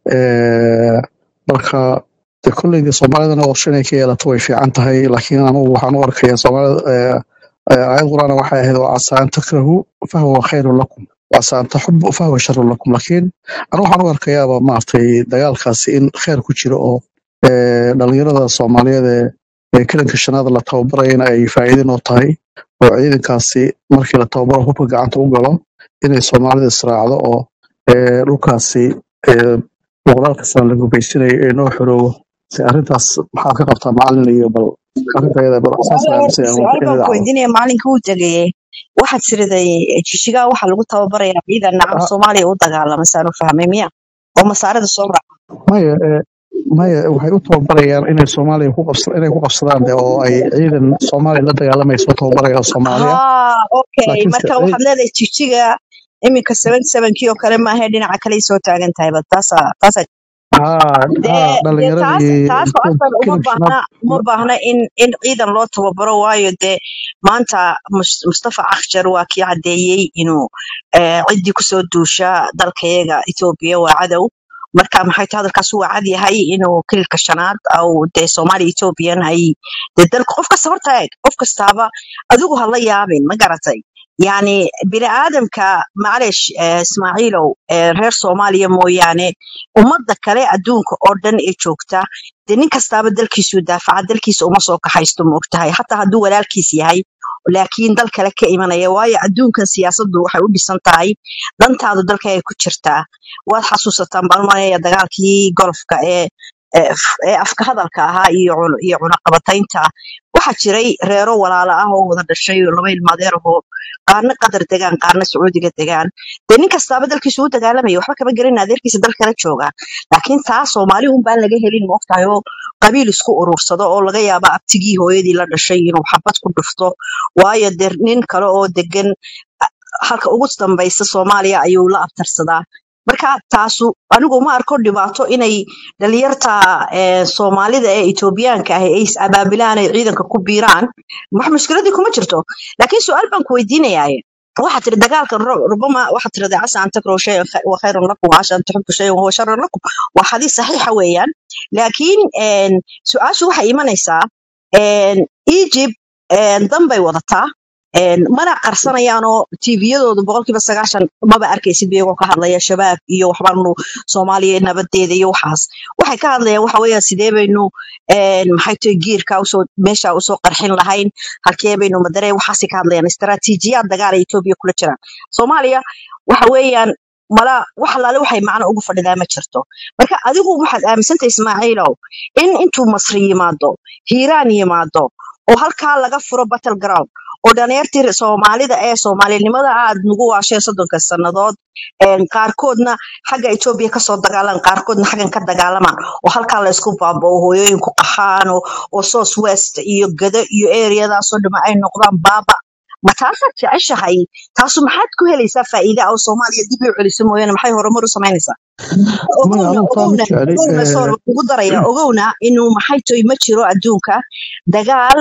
Ee, marka de kolleyda Soomaalidana qorshe inay ka yeelato way fiican tahay laakiin anigu waxaan u arkayaa Soomaalida ee, ee, aayad quraan waxay ahayd waa casa an takrahu fahuwa khayrun lakum وعسى أن تحبوا فهو شر لكم لكن أنا waxaan u arkayaaba maaragtay dagaalkaasi in kheyr ku jiro oo ee, dhalinyarada Soomaaliyeed ee ee kalanka shanaad la tababarayana ay faa'iido noo tahay oo ciidankaasi markii la tababaro hubka gacanta u galo inay Soomaalida israacdo oo ee, dhulkaasi ee, boqolaalka sano la gubaysanayo ee noo xoroobo si arrintaas maxaad ka qabtaa macallin iyo bal arrinta iyada bal saas Su'aal ayaan horta aaminsan yahay su'aal inay baan ku dhacdo weydiinaya maalinka uu tegayay waxaad tiriday jishigaa waxaa lagu tababarayaa ciidan nacam Ah, Soomaaliya u dagaalama saan u fahmay miya oo masaarada soo raaca maya ee, maya waxay u tababarayaan inay Soomaaliya ku qabsa inay ku qabsadaan de oo ay ciidan Soomaaliya la dagaalamayso tababaraya Soomaaliya haa okay laakiin se marka ciid waxaad leedahay jishiga iminka seven sevenkii oo kale maahe dhinaca kale soo taagan tahay ba taasa taasa haa haa dee dee taas dhalinyaradii taas oo kil- asal uma kilib shanaad baahna uma baahna in in ciidan loo tababaro waayo dee maanta Mus- Mustafa Akhjar waa kii caddeeyey inuu eh, ciddii kusoo duusha dalkayaga Ethiopia waa cadow marka maxay tahay hadalkaas waa cad yahay inuu kililka shanaad au dee Soomaali Ethiopian ay dee dalka qof kasta horta eeg qof kastaaba adigu ha la yaabin ma garatay yani bini aadamka macleesh eh, Ismaaciilow eh, reer Soomaaliya mooyaane ummadda kale adduunka oo dhan ee joogta dee nin kastaaba dalkiisuu daafaca dalkiisa uma soo kaxaysto ma ogtahay xataa hadduu walaalkiis yahay laakiin dal kale ka imanaya waayo adduunkan siyaasaddu waxay u dhisan tahay dantaadu dalka ay ku jirtaa waad xasuusataan baan malayaya dagaalkii golfka ee ee f- ee afka hadalka ahaa iyo cun- iyo cunaqabataynta waxaa jiray reero walaalo ah oo wada dhashay oo laba ilmaadeer ahoo qaarna qatar degaan qaarna sacuudiga degaan dee nin kastaaba dalkiisu u dagaalamaya waxba kama gelin adeerkiisa dal kala jooga laakiin taa soomaali un baan laga helin maogtahay oo qabiil isku urursado oo laga yaaba abtigii hooyadii la dhashay inuu xabad ku dhufto waayo dee nin kale oo degan a- halka ugu dambaysa soomaaliya ayuu la abtarsadaa marka taasu anigu ma arko dhibaato inay dhalinyarta eh, soomaalida ee etoobiyaanka ah ay is abaabilaan ay ciidanka ku biiraan wax mushkiladii kuma jirto laakiin su-aal baan ku weydiinayaa waxaad tiri dagaalkan ru- rubama waxaad tirahdaa casa an takrahu shayan kha- wa khayrun lakum wa casa an tuxibu shayan wahuwa sharun lakum waa xadiis saxiixa weeyaan laakiin een, su-aashu waxay imanaysaa een, Egypt een, dan bay wadataa een, mana qarsanayaanoo tviyadoodu boqolkiiba sagaashan maba arkaysid iyagoo ka hadlaya shabaab iyo waxbaanu soomaaliya nabadeeda iyo waxaas waxay ka hadlayaan waxa weeyaan sidee baynu een, maxay tahay giirka usoo meesha usoo qarxin lahayn halkee baynu madaree waxaasay ka hadlayaan istaraatiijiyaad dagaal ay etoobiya kula jiraan soomaaliya waxa weeyaan mala wax allaale waxay macno ugu fadhidaa ma jirto marka adigu waxaad aaminsantahay ismaaciilow in intuu masri yimaado hiiraan yimaado oo halkaa laga furo battle ground oo dhalinyartii soomaalida ee soomaalinimada aad nagu waasheen soddonka sannadood een, qaarkoodna xagga etoobiya kasoo dagaalan qaarkoodna xaggan ka dagaalamaan oo halkaa la isku baabao hooyooyinku qaxaan oo oo south west iyo gado iyo areadaasoo dhama ay noqdaan baaba ma taasaad jeceshahay taasu maxaad ku helaysaa faa'iida oo soomaaliya dib u celiso mooyaane maxay horumar u samaynaysaa maya ogowna anigu taa ma ogowna jecli ogowna ee, soor ugu daraya ogowna inuu maxay toy ma jiro adduunka dagaal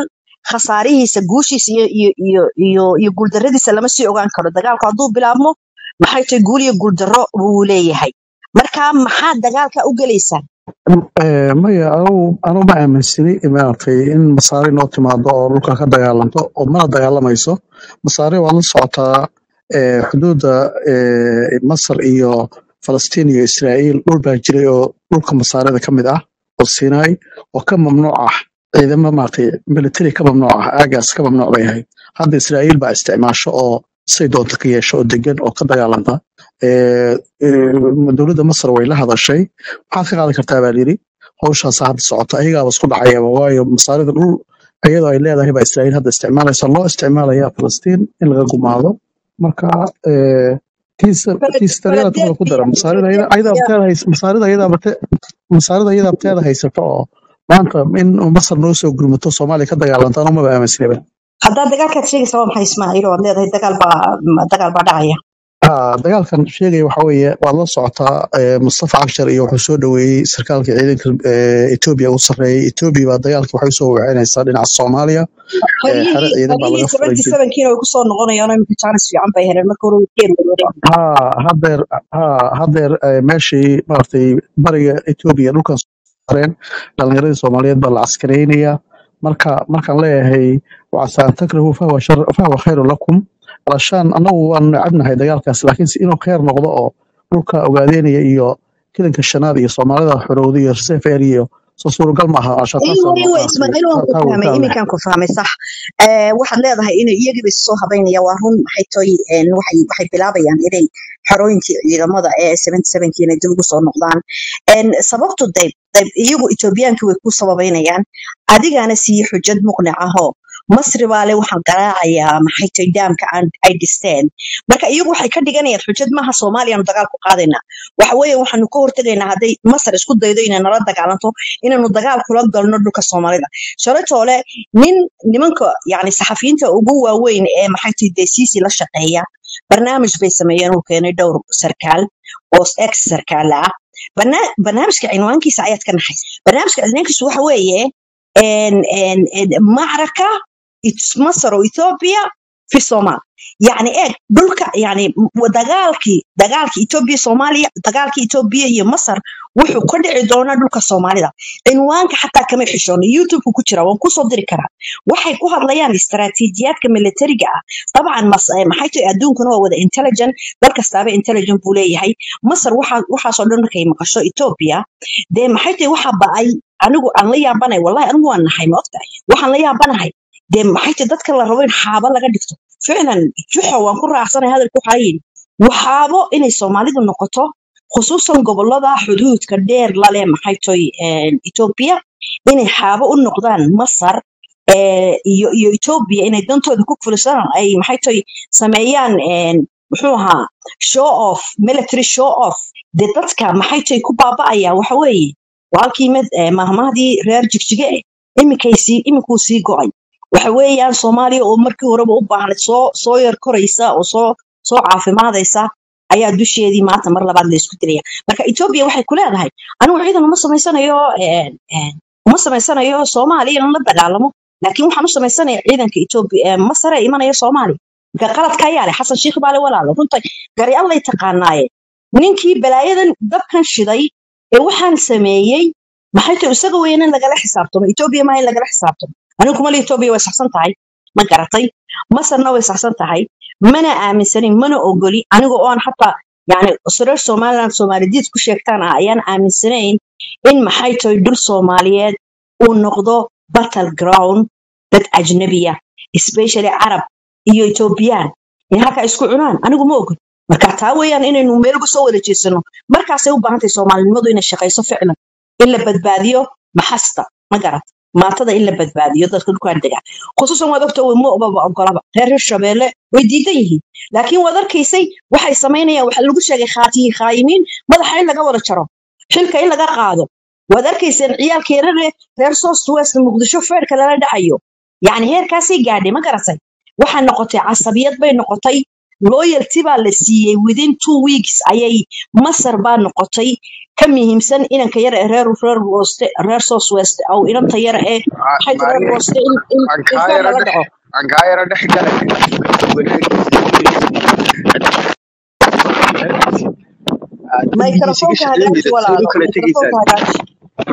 khasaarihiisa guushiisa iyo iyo iyo iyo iyo guuldarradiisa lama sii ogaan karo dagaalku hadduu bilaabmo maxay tahay guul iyo guuldarro buu leeyahay marka maxaad dagaalka u gelaysaa Eh, maya anugu anugu ma aaminsani maaragtay in masaari noo timaado oo dhulka ka dagaalanto oo mana dagaalamayso masaari waa la socotaa eh, xuduudda eh, masar iyo falastiin iyo israa'iil dhul baa jiray oo dhulka masaarida ka mid ah oo sinai oo ka mamnuuc ah ciidamo maaragtay military ka mamnuuc ah aagaas ka mamnuuc bay ahayd hadda israa'iil baa isticmaasho oo say doonta ka yeesho oo degan oo ka dagaalanta Eh, eh, dowladda masar way la hadashay maxaad ka qaadan kartaa baa layidhi hawshaasa hadda socota ayagaaba isku dhacayaba waayo masaarida dhul iyadoo ay leedahay baa israa'iil hadda isticmaalaysa loo isticmaalaya falastiin in laga gumaado marka eh, tiisa Balad- tiisa daryaada tumada ku dara Philadelphia masaarida ayada Philadelphia ayada abteeda hays masaarida ayada abte masaarida ayada abteeda haysata oo maanta in masar noo soo gurmato soomaaliya ka dagaalanta anuu maba aaminsanaba haddaad dagaalkaad sheegaysa waa maxay ismaaciil oo aad leedahay dagaal baa dagaal baa dhacaya Ah, dagaalkan sheegaya waxa weeye waad la socotaa eh, mustafa cagshar iyo wuxuu soo dhoweeyey sarkaalka ciidanka eh, etoobiya u sarreeyay etoobiya baa dagaalkii waxay usoo weecinaysaa dhinaca soomaaliya eh, xero haryihii ciidan baa haryihii laga furay seventy sevenkiina way kusoo noqonayaan oo imika jaanis fiican bay heleen marka hore way ka erwareereen ha hadeer ha hadeer eh, meeshii maaragtay bariga etoobiya dhulkan sareen dhalinyaradii soomaaliyeed baa la caskaraynaya marka markaan leeyahay wacasa an takrahu fahuwa shar fahuwa khayru lakum alashaan annagu waan necabnahay dagaalkaas laakiin si inuu khayr noqdo oo dhulka ogaadeynaya iyo kilanka shanaad iyo soomaalida xorowda iyo reserve area iyo soo suuragal ma aha ashaa iwa taasaan iwa maaragtay ismaaciil waan ku taa fahmay taa iminkaan ku fahmay sax Eh, waxaad leedahay inay iyagiiba soo habaynaya waa run maxay toy een, waxay waxay bilaabayaan inay xarooyinkii ciidamada ee seventy sevenki inay dib ugu soo noqdaan Een, sababtu dayb dayb iyagu etoobiyaankii way ku sababaynayaan adigana siiye xujad muqnic ahoo masri baa le waxaan garaacayaa maxay toy daamka aan ay dhisteen marka iyagu waxay ka dhiganayaan xujad maaha soomaaliyaanu dagaal ku qaadaynaa waxa weeye waxaanu ka hortegaynaa hadday masar isku daydo inay nala dagaalanto inaanu dagaal kula galno dhulka soomaalida shalatoole nin nimanka yani saxafiyiinta ugu waaweyn ee maxay tahay desiisi la shaqeeya barnaamij bay sameeyeen uu keenay dhowr sarkaal oo ex sarkaala ah Barna- barnaamijka cinwaankiisa ayaad ka naxaysa barnaamijka cinwaankiisu waxa weeye en- en- en macraka It's masar oo ethiopia fi somal yani eeg dhulka yani m- dagaalkii dagaalkii ethiopia soomaaliya dagaalkii ethiopia iyo masar wuxuu ka dhici doonaa dhulka soomaalida cinwaanka xataa kama xishoona youtube ku jira waan kusoo diri karaa waxay ku hadlayaan istaraatiijiyaadka militariga ah dabcan mas- eh, maxay tahay adduunkuna waa wada intelligent dal kastaaba intelligent buu leeyahay masar waxaa- waxaasoo dhan markay maqasho ethiopia dee maxay tahay waxa ba'ay anigu aan la yaabanahay wallahi anigu waan nahay ma ogtahay waxaan la yaabanahay dee maxay tahay dadka la rabo in xaabo laga dhigto ficlan juxo waan ku raacsanahay hadalku waxaa yidhi waxaabo inay soomaalidu noqoto khusuusan gobolada xuduudka dheer lale maxay tahay ethiopia inay xaabo u noqdaan masar eh, iyo iyo ethiopia inay dantooda ku fulisaan ay maxay tahay sameeyaan en, muxuu ahaa show off military show off dee dadka maxay tahay ku baaba'aya waxa weeye waa halkii mid eh, mahmahdii reer jigjige eh iminkay sii iminkuu sii go'ay waxa weeyaan soomaaliya oo markii horeba u baahnay soo soo yar koraysa oo soo soo caafimaadaysa ayaa dusheedii maanta mar labaad la isku dilaya marka ethiopia waxay ku leedahay anigu ciidan uma samaysanayo en, en, uma samaysanayo soomaaliya in la dagaalamo laakiin waxaan u samaysanayaa ciidanka ethiopia ee masar ee imanaya soomaaliya marka qaladka ayaa leh xasan sheikh baale walaalo runta gari allay taqaanaaye ninkii balaayadan dabkan shiday ee waxaan sameeyey maxay tahay isaga weyn in lagala xisaabtamo ethiopia maaha in lagala xisaabtamo anigu kuma le ethiopia way saxsan tahay ma garatay masarna way saxsan tahay mana aaminsanin mana ogoli aniga oon xataa yani reer somaliland soomaalidiid ku sheegtaan ah ayaan aaminsanayn in maxay tahay dhul soomaaliyeed uu noqdo battle ground dad ajnabiya especially carab iyo ethiopian in halkaa isku cunaan anigu ma ogol marka taa weeyaan inaynu meel uga soo wada jeesano markaasay u baahan tahay soomaalinimadu inay shaqayso ficlan in la badbaadiyo maxasta ma garat maatada in la badbaadiyo dadka dhulkaan dega khusuusan waad ogta ma obaba ogolaba reer hirshabeelle way diidan yihiin laakiin waad arkaysay waxay samaynayaan waxa lagu sheegay khaatiyi khaayimiin madaxa in laga wada jaro xilka in laga qaado waad arkayseen ciyaalka yarare reer south west muqdisho feerka lala dhacayo yacni heerkaasay gaadhay ma garatay waxaa noqotay casabiyad bay noqotay loyalty baa la siiyey within two weeks ayay masar baa noqotay ka muhiimsan inanka yar ee reer reer weste reer south west aw inanta yar ee maxay tahay reer maani weste in in aan in kaa kor yara lala dhex dhaco aan kaa yara dhex galay microfonka hagaaji walaalo kala tegaysaan microfonka hagaaji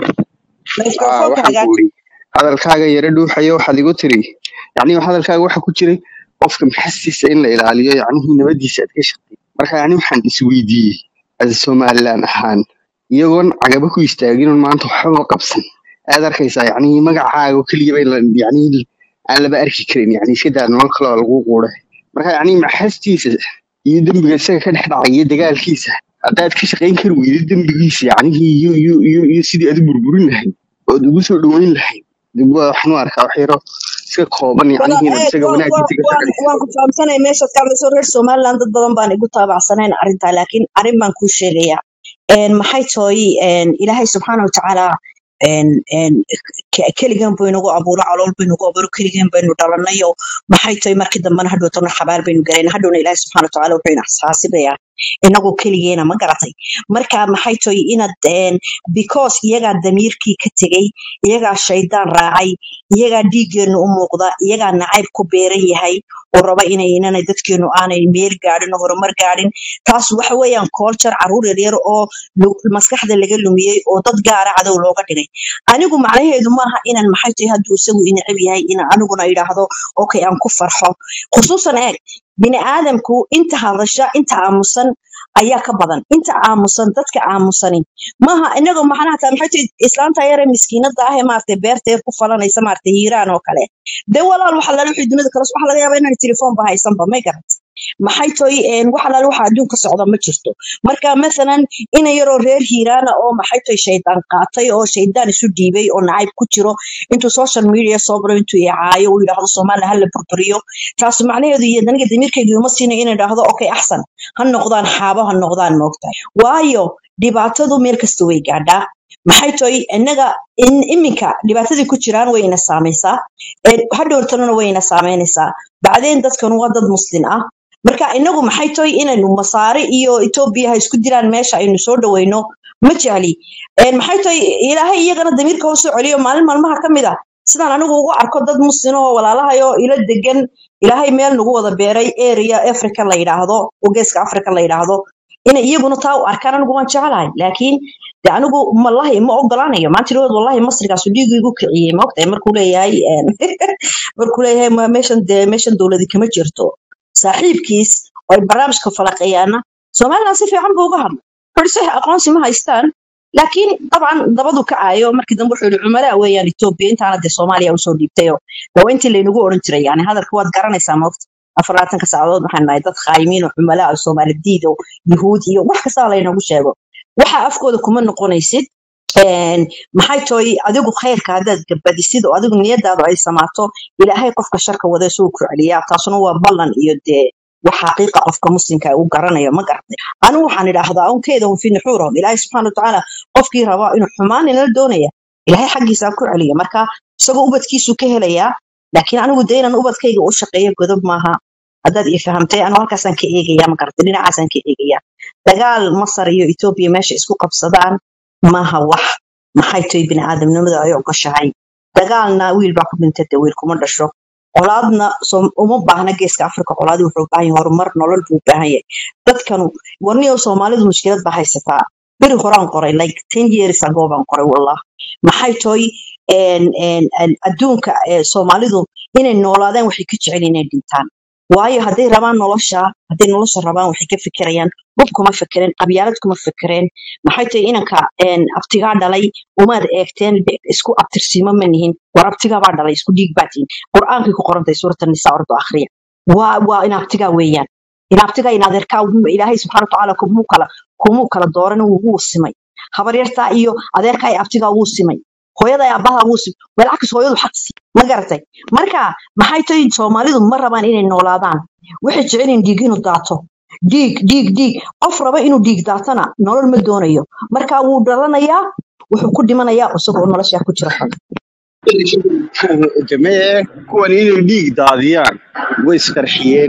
aa microfonka waxaan ku hagaaji uri hadalkaaga yara dhuuxayo waxaad igu tiri yacni hadalkaaga waxa ku jiray qofka maxastiisa in la ilaaliyo yacnihii nabadiisa aad ka shaqeey marka yacni waxaan isweydiiyey as somalilan ahaan iyagoon cagaba ku istaagin oon maanta waxbaba qabsan aad arkaysaa yacnihii magacaaga oo keliya bay la- yacnihii aan laba arki karin yacni iska daa nolol kale oo lagu quuray marka yacni maxastiisa iyo dembiga isaga ka dhex dhacay iyo dagaalkiisa haddaad ka shaqayn kari weydid dembigiisa yacnihii iyo iyo iyo iyo sidii aad u burburin lahayd ood ugu soo dhaweyn lahayd dib waa waxaan u arkaa wax yaro iska kooban wala yacnihiina eeg isaga waan wanaagiisa waan ka waan shaqaysa waan ku fahamsanay meeshaad ka hadlayso reer somaliland dad badan baan igu taabacsanayn arrintaa laakiin arrin baan kuu sheegayaa een maxay tahay een ilaahay subxaana watacaala een een ke- keligan buu inagu abuuro calool buu inagu abuuro keligan baynu dhalanayo maxay tahay markii dambena hadhootana xabaal baynu galayna hadhowna ilaahay subxaana watacaala wuxuu ina xasaasibayaa inagu keligeena ma garatay marka maxay tahay inaad een because iyagaa damiirkii ka tegey iyagaa shaydaan raacay iyagaa dhiiggeenu u muuqda iyagaa nacayb ku beeran yahay oo raba inay inanay dadkeenu aanay meel gaadhin oo horumar gaadhin taas waxa weeyaan culture caruur yaryar oo lu- maskaxda laga lumiyey oo dad gaara cadow looga dhigay anigu macnaheedu maaha inaan maxay tahay hadduu isagu inacib yahay in aniguna idhaahdo okay aan ku farxo khusuusan eeg bini aadamku inta hadasha inta aamusan ayaa ka badan inta aamusan dadka aamusanin maaha inagoo macnaha taa maxay tahay islaanta yare miskiinada ah ee maaragtay beerta yar ku falanaysa maaragtay hiiraan oo kale dee walaal waxa lala wixii dunida kale waxa laga yaabaa inaan telefoonba haysanba may garat maxay tahay een waxa lala waxa adduunka socda ma jirto marka masalan ina yaroo reer hiiraana oo maxay tahay shaydaan qaatay oo shaydaan isu dhiibay oo nacayb ku jiro intuu social media soo baro intuu icaayo uu yidhaahdo soomaaliya hala burburiyo taas macnaheedu iyo daniga damiirkayga uma siina inay idhaahdo okay axsan ha noqdaan xaabo ha noqdaan moogtahay waayo dhibaatadu meel kasta way gaadhaa maxay tahay innaga in iminka dhibaatadii ku jiraan way ina saamaysaa ee hadhowrtanuna way ina saameynaysaa bacdeen dadkan waa dad muslin ah marka inagu maxay tahay inaynu masaare iyo etoobiya ha isku diraan meesha aynu soo dhaweyno ma jecli Een, maxay tahay ilaahay iyagana damiirka u soo celiyo maalin maalmaha ka mid a sidaan anigu ugu arko dad muslin oo walaalahayo ila degan ilaahay meel nagu wada beeray area africa la yidhaahdo oo geeska africa la yidhaahdo inay iyaguna taa u arkaan anigu waan jeclahay laakiin de anigu wallahi ma ogolaanayo maanta dhawood wallahi masrigaasu dhiigu igu kiciyey ma ogtahay markuu leeyahay een, markuu leeyahay "Ma- meeshan dee meeshan dowladi kama jirto saaxiibkiis oo ay barnaamijka falaqeeyaana somaliland si fiican buu uga hadlay wuxuu sax aqoonsi ma haystaan laakiin dabcan dabadu kacaayo markii dambe wuxuu yihi cumalaa weeyaan etoobiya intaana dee soomaaliya usoo dhiibtayo dee waa intii laynagu oran jiray yani hadalka waad garanaysaa maogta afar labaatanka saacadood waxaan nahay dad khaayimiin oo cumalaa oo soomaali diid oo yuhuud iyo wax kastaba laynagu sheego waxa afkooda kuma noqonaysid een, maxay tahay adigu khayrka haddaad gabadisid oo adigu niyadaadu ay samaato ilaahay qofka sharka wada suu ku celiyaa taasuna waa ballan iyo dee wax xaqiiqa qofka muslimka uu garanayo ma garatay anigu waxaan idhaahdaa unkeeda un fi nuxuurahum ilaahay subxaana watacaala qofkii rabaa inuu xumaan inala doonaya ilaahay xaggiisa ha ku celiya marka isagoo ubadkiisu ka helayaa laakiin anigu dee inaan ubadkayga u shaqeeyo godob maaha haddaad ii fahamtay anigu halkaasaan ka eegaya ma garatay dhinacaasaan ka eegaya dagaal masar iyo etoobiya meesha isku qabsadaan maaha wax maxay tahay bini'aadamnimada ay ogoshahay dagaalna wiil baa ku dhintay dee wiil kuma dhasho colaadna som- uma baahna geeska afrika colaadi wuxuu u baahan yahay horumar nolol buu u baahan yahay dadkanu warniyo soomaalidu mushkilad baa haysataa beri horaan qoray like ten years ago baan qoray wallah maxay tahay een, een, een, adduunka ee soomaalidu inay noolaadaan waxay ka jecel inay dhintaan waayo hadday rabaan nolosha hadday nolosha rabaan waxay ka fikirayaan hub kuma fikireen qabyaalad kuma fikireen maxay tahay inanka een, abtigaa dhalay umaad eegteen be- isku abtirsiimo ma nihin war abtigaa baa dhalay isku dhiig baa tihin qur'aankay ku qorantay suurata nisaa ordo akhriya waa waa in abtigaa weeyaan in abtigaa in adeerkaa ilaahay subxaana watacaala kumuu kala kumuu kala dooran wuu simay habaryartaa iyo adeerkaa iyo abtigaa wuu simay hooyada iyo aabbaha wuu simay walcakis hooyadu xaqsi ma garatay marka maxay tahay soomaalidu ma rabaan inay noolaadaan waxay jecel in dhiig inuu daato dhiig dhiig dhiig qof raba inuu dhiig daatana nolol ma doonayo marka wuu dhalanayaa wuxuu ku dhimanayaa isagoo nolosha ku jira xun jamee kuwan inay dhiig daadiyaan way isqarxiyeen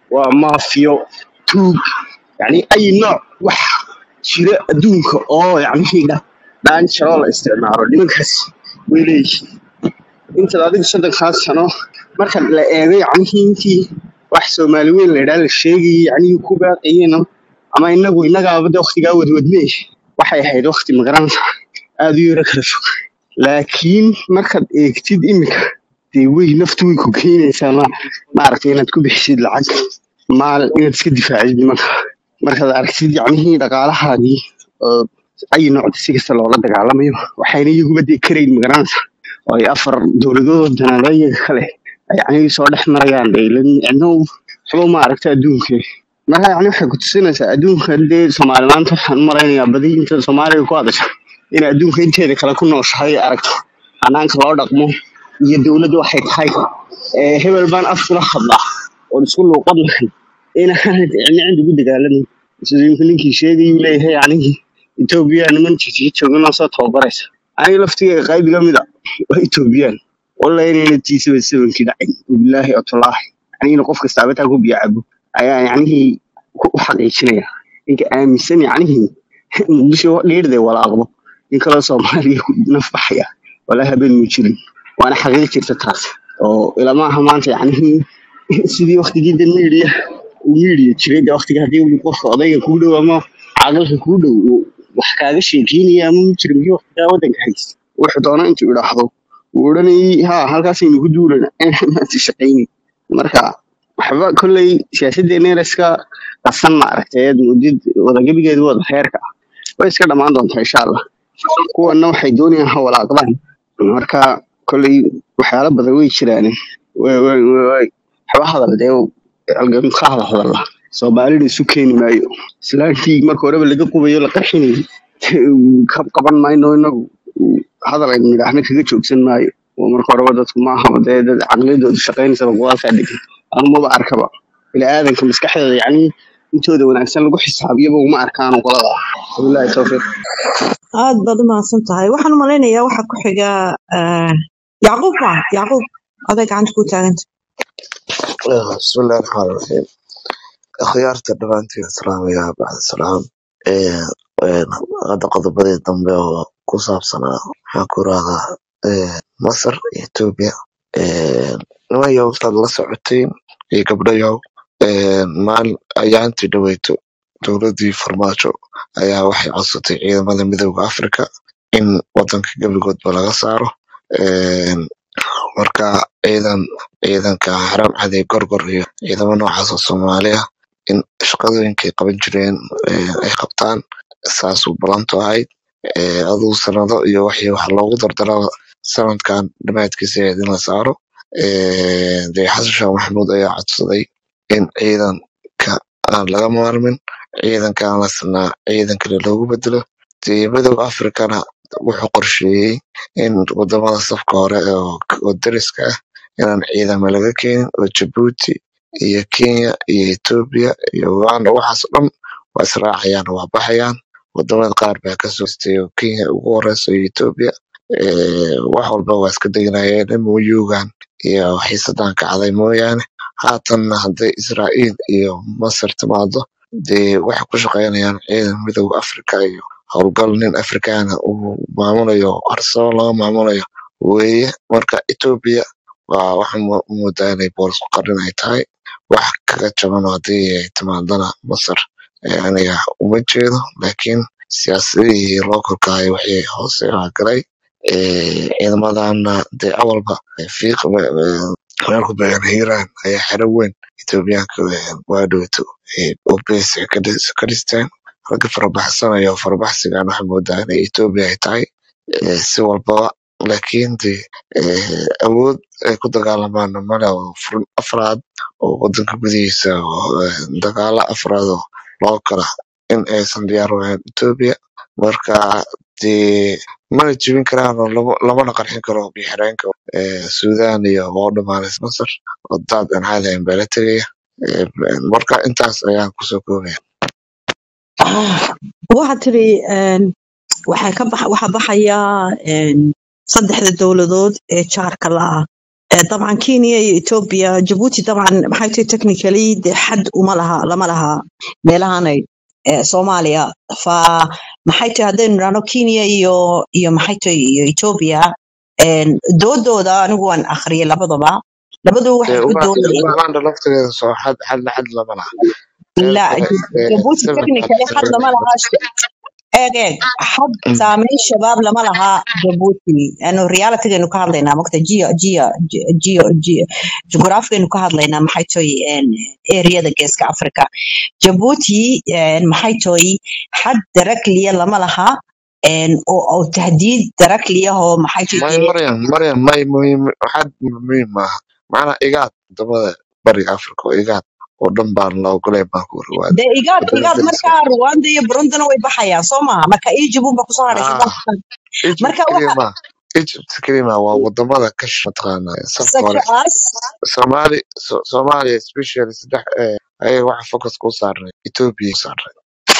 waa maafiyo tuug yani ay nooc wax jira adduunka oo yani dhaanjaro la isticmaalo nimankaas way leeyihiin intaad adigu soddonkaas sano marka la eego yacnihii intii wax soomaali weyn la idhaa la sheegayay yacnihii ku baaqayeen ama inagu innagaaba de waktigaa wadwadne waxay ahayd wakti magaranaysa aad u yaro kala fog laakiin markaad eegtid iminka dee wey naftu way ku keenaysaa ma maaragtay inaad ku bixisid lacag maal inaad iska difaacid nimanka markaad aragtid yacnihii dhaqaalahaagii oo ay noocda si kasta loola dagaalamayo waxayna iyaguba dee karayn magaranaysa oo ay afar dowladood danaalo iyaga kale yacni soo dhex marayaan dee ilan cidno waxba ma aragta adduunka marka yacni waxay ku tusinaysaa adduunka dee soomaali maanta waxaan u malaynayaa badi inta soomaaliga ku hadasha in adduunka inteeda kale ku nooshahay aragto hanaanka loo dhaqmo iyo dowladda waxay tahay ee hebel baan af kula hadlaa oon isku luuqad nahay inaanad cidna cid ugu dagaalamin sida imka ninkii sheegayuu leeyahay yacnihii etoobiya niman jijiga jooganoo soo tababaraysa aniga laftigeyga qayb iga mida waa etoobiyaan walla inayna tii seven sevenkii dhacin bilaahi otolaahi yacnihina qof kasta abataa ku biyo cabo ayaa yacnihii ku u xaqiijinaya ninka aaminsan yacnihii muqdisho dhiirday walaaqdo in kaloo soomaaliya ku naf baxaya walaa habeen mu jirin waana xaqiiq jirta taas oo ilamaaha maanta yacnihii sidii waktigii de miidiya uu miidiya jiray de waktiga haddii uu qofka odayga kuu dhow ama caaqilka kuu dhow uu wax kaaga sheekeynaya ama mu jira miyuu waktigaa waddanka haysta wuxuu doona intuu idhaahdo wuu odhanayay ha halkaasaynu ku duulana maanta shaqayni marka waxba kolley siyaasaddeena yar iska qasan ma aragtay eed mudid wadagebigeedu wada heerka ah way iska dhammaan doontaa insha allah kuwanna waxay doonayaan ha walaaqdaan marka kolley waxyaalo badan way jiraan way way way way waxba hadal dee halgan ka hadal hadalla soomaalida isu keeni maayo islaantii marka horeba laga qubayo la qarxinayay ka qaban mayno inagu hadal aynu nidhaahna kaga joogsan maayo oo marka horeba dadku maaha dee dad caqliyadoodu shaqaynaysaba go'aalkaa degan anumaba arkaba bini'aadanka maskaxdeeda yacni intooda wanaagsan lagu xisaabiyaba uma arkaan qolada wabilaahi towfiiq aad baad u mahadsan tahay waxaan u malaynayaa waxa ku xiga eh, yacquub ma yacquub aday gacanta ku taaganta بسم الله الرحمن الرحيم akhyaarta dhammaantiin islaamiga bacda salaam Ee, een, hadda qodobadii dambe oo ku saabsanaa waxaan ku raahdaa ee, masar iyo etoobiya nimanyow saad la socoteen iyo gabdhayow een, maalin ayaantii dhaweyto dowladii farmaajo ayaa waxay codsatay ciidamada midooda afrika in wadanka gebigoodba laga saaro Een, marka ciidan ciidanka xaram cadi gorgor iyo ciidamo noocaas oo soomaali ah in shaqadooyinkay qaban jireen ee, ay qabtaan saasuu ballantu ahayd Ee, aduu sanado iyo wixii wax loogu dardaro sanadkan dhamaadkiisa ahayd in la saaro Ee, dee xasan sheekh maxamuud ayaa codsaday in ciidanka aan laga maarmin ciidanka aan la sanaa ciidan kale loogu bedelo dee midooda afrikana wuxuu qorsheeyey in wadamada safka hore oo oo dariska ah inaan ciidamo laga keenin oo jabuuti iyo kenya iyo etoobiya iyo uganda waxaas oo dhan waa israacayaan waa baxayaan wadamada qaar baa kasoo histay oo kenya ugu horeyso iyo etoobiya Ee, wax walba waa iska deganayeen muyugan iyo xiisadan kacday mooyaane haatanna hadday israa'iil iyo masar timaado dee waxay ku shaqeynayaan ciidan midooda afrika iyo howlgal nin afrikaana uu maamulayo harsabo laga maamulayo weeye marka etoobiya waa waxaa mo- moodaa inay boolis ku qarin ay tahay wax kaga jaban oo haddii ay timaadana masar ee aniga uma jeedo laakiin siyaasadihii loo korkahay wixii hoose waa galay Ee, ciidamadana dee awalba fiiq meel ku beegan hiiraan ayaa xero weyn etoobiyaanka waa dhowto obeys ka dhis- ka dhisteen ragga farabaxsanaya oo farabaxsigan waxaa moodaa inay etoobiya ay tahay ee, si walbaba laakiin dee ee, awood ay ku dagaalamaan male oo furin afraad oo wadanka gudihiisa oo ee, dagaalo afraad oo loo kala in aysan diyaar u ahayn etoobiya marka dee mana jebin karaan oo lama- lamana qarxin karo biixireenka ee, suudaan iyo waa u dhamaanaysa masar oo daad aan caadi ahayn baa la tegaya Ee, marka intaas ayaan kusoo koobaya waxaad tiri een, waxay ka bax waxa baxaya een, saddexda dowladood ee jaarka la ah Eh, طبعا كينيا iyo Ethiopia Djibouti طبعا maxay tahay technically dee xad uma laha lama laha meelahanay eh, Soomaaliya fa maxay tahay haddaynu nidhaahno Kenya iyo iyo maxay tahay iyo Ethiopia een, doodooda anigu waan akhriyay labadaba labadu waxay dee ku Uganda doodayeen Uganda laftigeeda soo xad xad xad lama laha meel la kale ee Djibouti seven technically xad seven lama laha eeg eeg xad saameyn shabaab lama laha Djibouti anu realitygeenu ka hadlaynaa mogta geo geo geo geo jugraafigaynu ka hadlaynaa maxay tahay een, ereyada geeska Afrika Djibouti een, maxay tahay xad darakliya lama laha een, oo oo tahdiid darakliya oo maxay tahay may dee Maryam Maryam may muhiim waxaad muhiim maaha macnaa igaad wadamada bariga Afrika oo igaad oo dhan baan la ogolay baan ku warwaada dee igaad wadada igaad deriska markaa Rwanda iyo Burundina way baxayaan soo maaha marka Egypt unba kusoo hadhay ah Sudan Egypt marka keliya waxa ma Egypt keliya ma waa wadamada ka sh- mataqaanaa safka such hore as Somali so- Soomaaliya especially saddex eh, ayaga waxa focus ku saarnay Ethiopia ku saarnay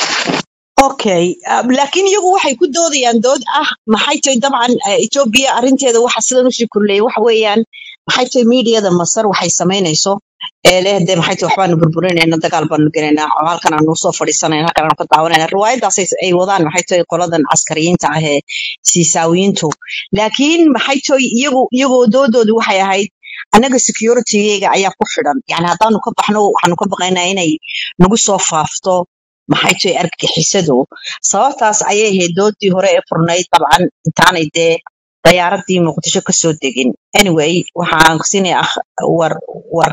Okay, uh, laakiin iyagu waxay ku doodayaan dood ah maxay tahay dabcan uh, Ethiopia arrinteeda waxa sidan u sii kulleeyay waxa weeyaan maxay tahay miidiyada Masar waxay samaynayso ee leh de maxay tahay waxbaanu burburinaynaa dagaal baanu gelaynaa oo halkan aanu soo fadhiisanaynaa halkan aanu ka daawanayna riwaayadaas ay ay wadaan maxay tahay qoladan caskariyiinta ah ee siisaawiyiintu laakiin maxay tahay iyagu iyagoo doodoodu waxay ahayd annaga security-ga ayaa ku xidhan yani haddaanu ka baxno waxaanu ka baqaynaa inay nagu soo faafto maxay tahay argagixisadu sababtaas ayay ahayd doodii hore ee furnayd dabcan intaanay dee dayaaradii muqdisho kasoo degin anyway waxaan siinaya akh war war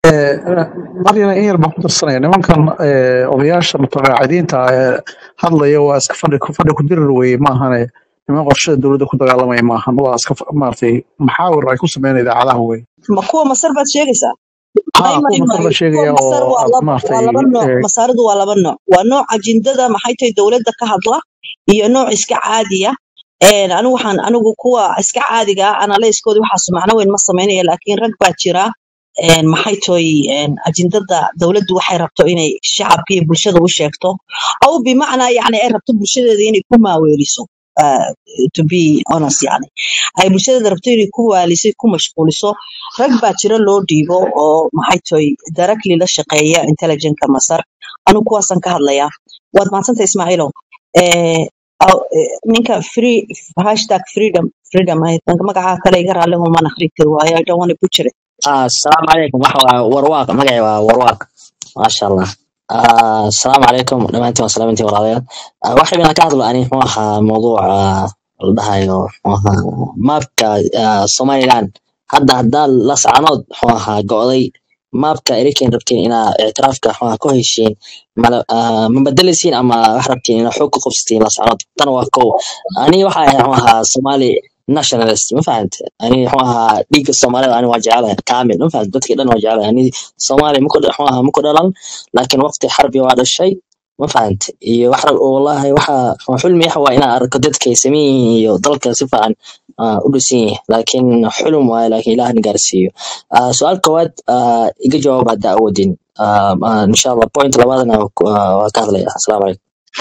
maryana in yar baan ku darsanaya nimankan eh, odayaasha mutaqaacidiinta ah ee hadlaya waa iska fadhi ku fadhi ku dirir weye maahane niman qorshada dowladda ku dagaalamaya maahan waa iska fa- maaragtay maxaawir ay ku sameynaya idaacadaha wey ma kuwa masar baad sheegaysaa may ha may kuwa masar may la kuwa sheegaya masar oo waa aad laba waa maaragtay laba nooc eh, masaaridu waa laba nooc waa nooc ajindada maxay tahay dowladda ka hadla iyo nooc iska caadiya een anigu waxaan anigu kuwa iska caadiga ah analyskooda waxaas macno weyn ma sameynaya laakiin rag baa jira een maxay tahay een ajindada dowladdu waxay rabto inay shacabka iyo bulshada u sheegto aw bimacnaa yani ay rabto bulshadeeda inay ku maaweeliso uh, to be honest yani ay bulshadeeda rabto inay ku waaliso ku mashquuliso rag baa jira loo dhiibo oo maxay tahay directly la shaqeeya intelligentka masar anigu kuwaasaan ka hadlayaa waad mahadsantay ismaaciilow eh, aw- eh, ninka free hashtag freedom freedom ay magaca kale iga raalli humaan akhri kari waayo i don't want to butcher it Ah, Asalaamu calaykum waxa waa warwaaq magacay waa warwaaq maasha allah Ah, asalaamu calaykum dhammaantiin waa salaamantiin walaalayaal Ah, waxay baan ka hadlo ani muxuu ahaa mawduuca la dhahayo muxuu ahaa maapka ah, somaliland hadda haddaa la sacanood muxuu ahaa go'day maapka eriken rabtiin inaa ictiraafka muxuu ahaa ku heshiin mala- ah, ma bedeleysiin ama wax rabtiin inaa xoog ku qabsatiin la sacanood tan waa kow ani waxa ahay muxuu ahaa somali nationalist ma fahante ani muxuu ahaa dhiigga soomaalida ani waa jecelahay kaamil ma fahante dadkii dhan waa jecelahay ani soomaali muku muxuu ahaa muku dhalan laakiin waqti xarbi waa dhashay ma fahante iyo wax rab wallahi waxa waxa xulmi waxa waa inaan arko dadka ay sameyn yihiin iyo dalka si fiican ah, u dhisan yahay laakiin xulum waaye laakiin ilaah na gaarsiiyo Ah, su-aal koowaad ah, iga jawaab hadda awoodin Ah, ah, insha allah point labaadna waa ku- ah, waa ka hadlaya asalaamu calaykum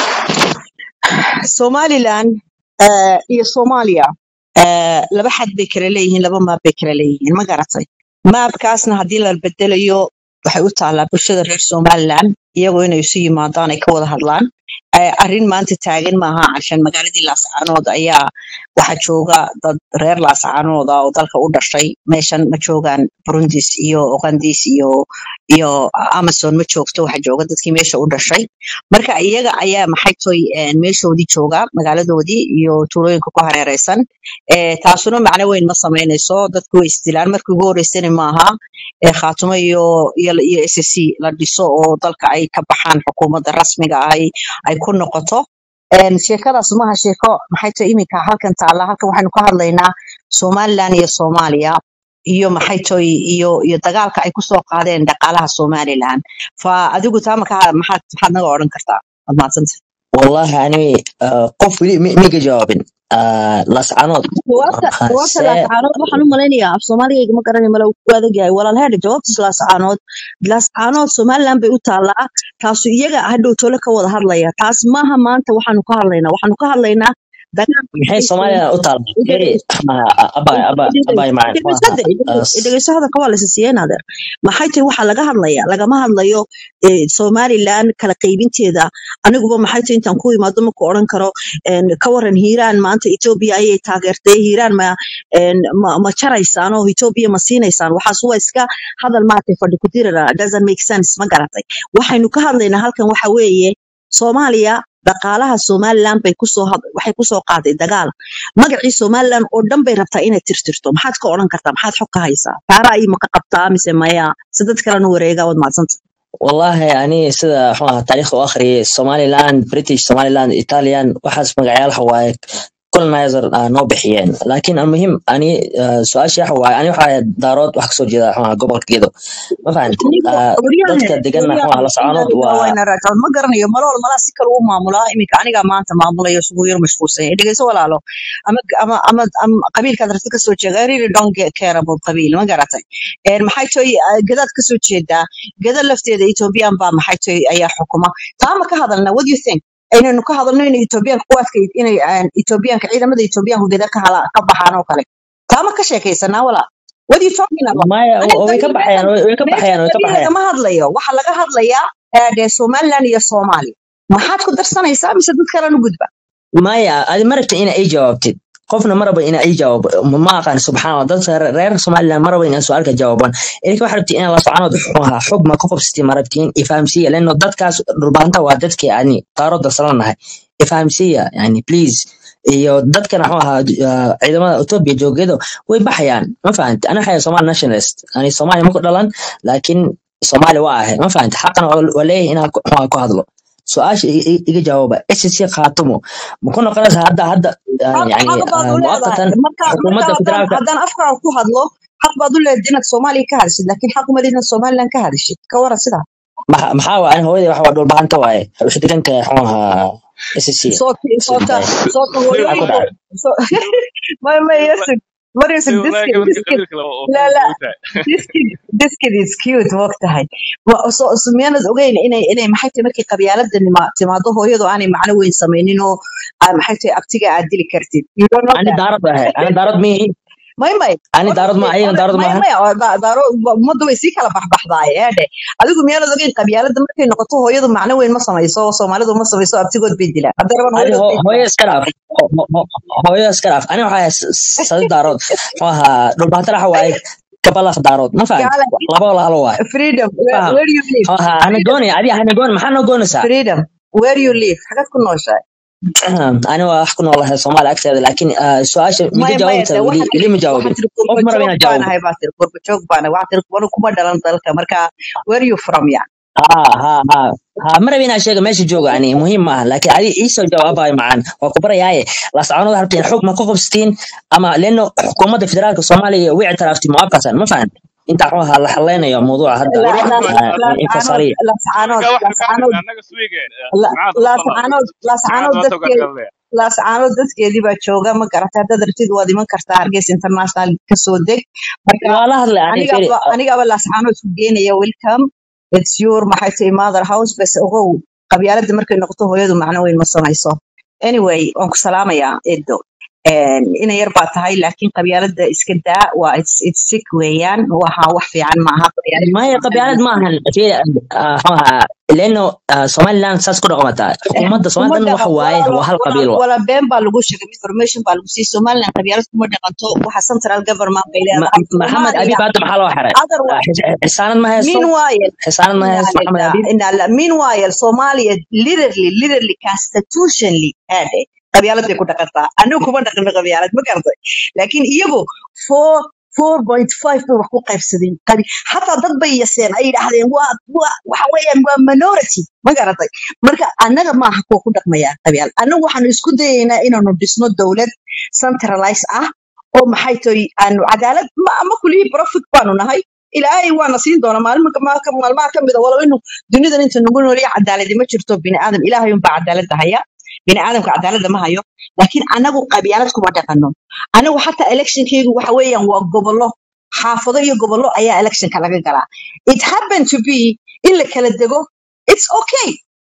somaliland eh, iyo soomaaliya eh, laba xad bay kala leeyihiin laba maab bay kala leeyihiin ma garatay maabkaasna haddii la bedelayo waxay u taallaa bulshada reer somaliland iyagoo inay isu yimaadaan ay ka wada hadlaan Eh, arrin maanta taagan maaha cashan magaaladii laascaanood ayaa waxaa jooga dad reer laascaanood ah oo dalka u dhashay meeshan ma joogaan burundis iyo ugandis iyo iyo amazon ma joogto waxaa jooga dadkii meesha u dhashay marka iyaga ayaa maxay toy een, meeshoodii jooga magaaladoodii iyo tuulooyinka ku hareereysan Eh, taasuna macno weyn ma sameynayso dadku way isdilaan markii ugu horeysana maaha ee khaatumo iyo iyo iyo SSC la dhiso oo dalka ay ka baxaan xukuumadda rasmiga ah ay ay ku noqoto Een, sheekadaas maaha sheeko maxay tahay iminka halkan taalla halkan waxaynu ka hadlaynaa somaliland iyo soomaaliya iyo maxay tahay iyo iyo dagaalka ay kusoo qaadeen dhaqaalaha somaliland fa adigu taa maka maxaad maxaad naga odhan kartaa waad mahadsantay wallahi ani ah, qof weli mi- miga jawaabin Ah, lascanood jawaabta jawaabta see laascaanood waxaan u malaynayaa af soomaaligayga ma garanay mala ku adag yahay walaal heedha jawaabtas laascaanood laascaanood somaliland bay u taallaa taasu iyaga hadhow tole ka wada hadlaya taas maaha maanta waxaanu ka hadlaynaa waxaanu ka hadlaynaa dagaal maxay soomaaliya u taal eri abay abay abay macaan dhegeysadde dhegeyso hadalka waa laysa siiyeen adeer maxay tahay waxaa laga hadlaya lagama hadlayo eh, somaliland kala qaybinteeda aniguba maxay tahay intaan ku imaado maku odhan karo en, ka waran hiiraan maanta etoobiya ayay taageertay hiiraan ma en, ma ma jaraysaan oo etoobiya ma siinaysaan waxaas waa iska hadal maaragtay fadhi ku dirara doesn't make sense ma garatay waxaynu ka hadlaynaa halkan waxa weeye soomaaliya dhaqaalaha somaliland bay kusoo had- waxay kusoo qaaday dagaal magacii somaliland oo dhan bay rabtaa inay tirtirto maxaad ka odhan kartaa maxaad xog ka haysaa taara ay maka qabtaa mise maya si dad kalena wareegaa waad mahadsanta wallahi ani sida muxuu ahaa taariikhda u akhriyay somaliland british somaliland italian waxaas magacayaal waaye colonizer ah, noo bixiyeen laakiin almuhim ani ah, su-aasha waxa waaye ani waxaa daarood wax kasoo jeeda muxuu ahaa gobolka gedo ma fahanti anigu Ah, waryahan dadka deganna muxuu ahaa la soconood waa wayna raacaan ma garanayo malool malaa si kale u maamulaa iminka anigaa maanta maamulayo isugu yar mashquulsan yahay dhegeyso walaalo ama ama ama ama qabiilkaad rabta kasoo jeeda I really don't get care about qabiil ma garatay Een, maxay tahay ah, gadaad kasoo jeedaa gada lafteeda ethoobiyan baa maxay tahay ayaa xukuma taa ma ka hadalna what do you think inaynu ka hadalno inay ethoobiyaanka kuwaadka inay aan ethoobiyaanka ciidamada ethoobiyaanku gada ka hala ka baxaan oo kale taa ma ka sheekaysanaa walaa what are you talking about maya ani way ka qabiil baxayaan meeshan way way ka meeshan baxayaan way ka qabiil baxayaan lagama hadlayo waxaa laga hadlayaa eh, dee somaliland iyo soomaaliya maxaad ku darsanaysaa mise dad kalena gudba maya adi ma rabta ina ii jawaabtid qofna ma raba ina ii jawaabo ma ma aqaan subxaan allah dadka re- reer somaliland ma raba inaan su-aalka jawaaban idinka waxaa rabtiin inaan la soconood xumaha xog ma ka qobsatiin ma rabtiin ifahamsiya lano dadkaas dhulbaanta waa dadkii ani qaaro darsananahay ifahamsiya yani please iyo dadkana muxuu ahaa ah, ciidamada etoobiya joogeedo way baxayaan ma fahanti ani waxaa somali nationalist ani soomaaliya ma ku dhalan laakiin soomaali waa ahay ma fahanti xaqana waa waa leeyahay inaan ku muxuu ahaa ku hadlo su-aasha i- i- iga jawaaba SSC khaatumo ma ku noqonaysa hadda hadda ah, xaq yani xaq baad ah, u muwaqatan leedahay marka marka xukuumadda haddaan federaalka haddaan afkaaga ku hadlo xaq baad u leedahay inaad soomaaliya ka hadashid laakiin xaq uma leedin inaad somaliland ka hadashid ka waran sidaa maxa maxaa waa ani hooyadii wax waa dhulbahanta waaye waxay degan tahay muxuu ahaa SSC soota soota sidaay soota Dib maxaa ku hooyooyinku dhacay so may may yasig mar yasig dib diskid walahi diskid qabiilka qabiilka oo la kale la u tahay diskid diskid is cute moogtahay Wa- so so miyaanad ogeyn inay inay maxay tahay markay qabyaalada nima- timaado hooyadu aanay macno weyn samaynin oo aa- maxay tahay abtiga aad dili kartid you don't know ani that daarad ahay ani daarad miihi may may ani daarad ma ayagana daarad may maahan may oo da- daaro ummadda way sii kala baxbaxdaay eedhe adigu miyaanad ogeyn qabyaalada markay noqoto hooyadu macno weyn ma samayso oo soomaalidu ma samayso abtigood bay dilaan hadda raban ani hooyadood ho- bay hooyo dilaan iska dhaaf Ho- ho- ho- hooyo iska dhaaf ani waxaa ahay s- sadi daarood muxuu ahaa dhulbahanta waxa waaye kabalaf daarood ma fahanti gaala laba walaalo waaye freedom where, faham where do you live muxuu ahaa ana freedom goonaya adiga hana goon maxaa noo goonaysaa freedom where you live xagad ku nooshahay ani waa wax ku noolahay soomaali agteeda laakiin ah, su-aasha miga maya maya jawaabta de weli waxaa weli tiri ma waxaa jawaabin tiri qof qurba ma raba joog inaan baan jawaabo ahay baa tiri qurba joog baan ahay waxaa tiri wanu kuma dhalan dalka marka where you from ya ha ha ha ha ma raba inaan sheega meesha jooga ani muhiim maaha laakiin adi iisoo jawaabayo macaan waa ku barayaaye lascaanood rabtiin xog ma ka qobsatiin ama leno xukuumadda federaalka soomaaliya way ictiraafti muwaafaqsan ma fahan inta wuxuu ahaa la xaleynayo mawduuca hadda La- war wax las- baan ah, lascaanood infasaliya lascaanood marka waxaan ka lascaanood hadlaynaa annaga suwigeen la- maxaa dad badan lascaanood jimcada lascaanood maanta uga dadkeed hadlaya lascaanood dadkeedii baa jooga ma garata haddaad rabtid waad iman kartaa hargeysa international kasoo deg marka waa la hadlay ani feri anigaba anigaba lascaanood ku geenaya welcome it's your maxay tahay mother house bas ogow qabyaalada markay noqoto hooyadu macno weyn ma samayso anyway waan ku salaamayaa edo ina yar baa tahay laakiin qabyaalada iska daa waa it's, it's sick weeyaan waxa wax fiican maaha qabyaalada maya qabyaalad maahan feri ah, muxuu ahaa leno ah, somaliland saas ku dhaqmataa xukuumadda kuma somaliland waxa dhaqan waaye walaalo waa hal walaal qabiil wa wala been baa lagu sheegay information baa lagu siiyey somaliland qabyaalad kuma dhaqanto waxa central government bay Ma- leedahay maxamed soomaaliya abiib hadda maxaa loo xiray other Ah, xis- xisaanad ma haysto meanwhile xisaanad ma haysto maxamed inalila abiib inala meanwhile Somalia literally literally constitutionally ade qabyaalad bay ku dhaqantaa anigu kuma dhaqano qabyaalad ma garatay laakiin iyagu four four point five bay wax ku qaybsadeen qabi xataa dad bay yaseen ay yidhaahdeen waa waa waxa weeyaan waa minority ma garatay marka annaga maaha kuwa ku dhaqmaya qabyaalad annagu waxaanu isku dayaynaa inaanu dhisno dowlad centralize ah oo maxay tahay aanu cadaalad ma ama kulihii profit baanu nahay ilaahay waana siin doona maalin maalmaha ka mida walow inu dunidan inta nagu nooliya cadaaladi ma jirto bini aadam ilaahay unbaa cadaalada haya bini aadamka cadaalada ma hayo laakiin anagu qabyaalad kuma dhaqano anagu xataa electionkeygu waxa weeyaan waa gobollo xaafado iyo gobollo ayaa electionka laga galaa it happened to be in la kala dego it's okay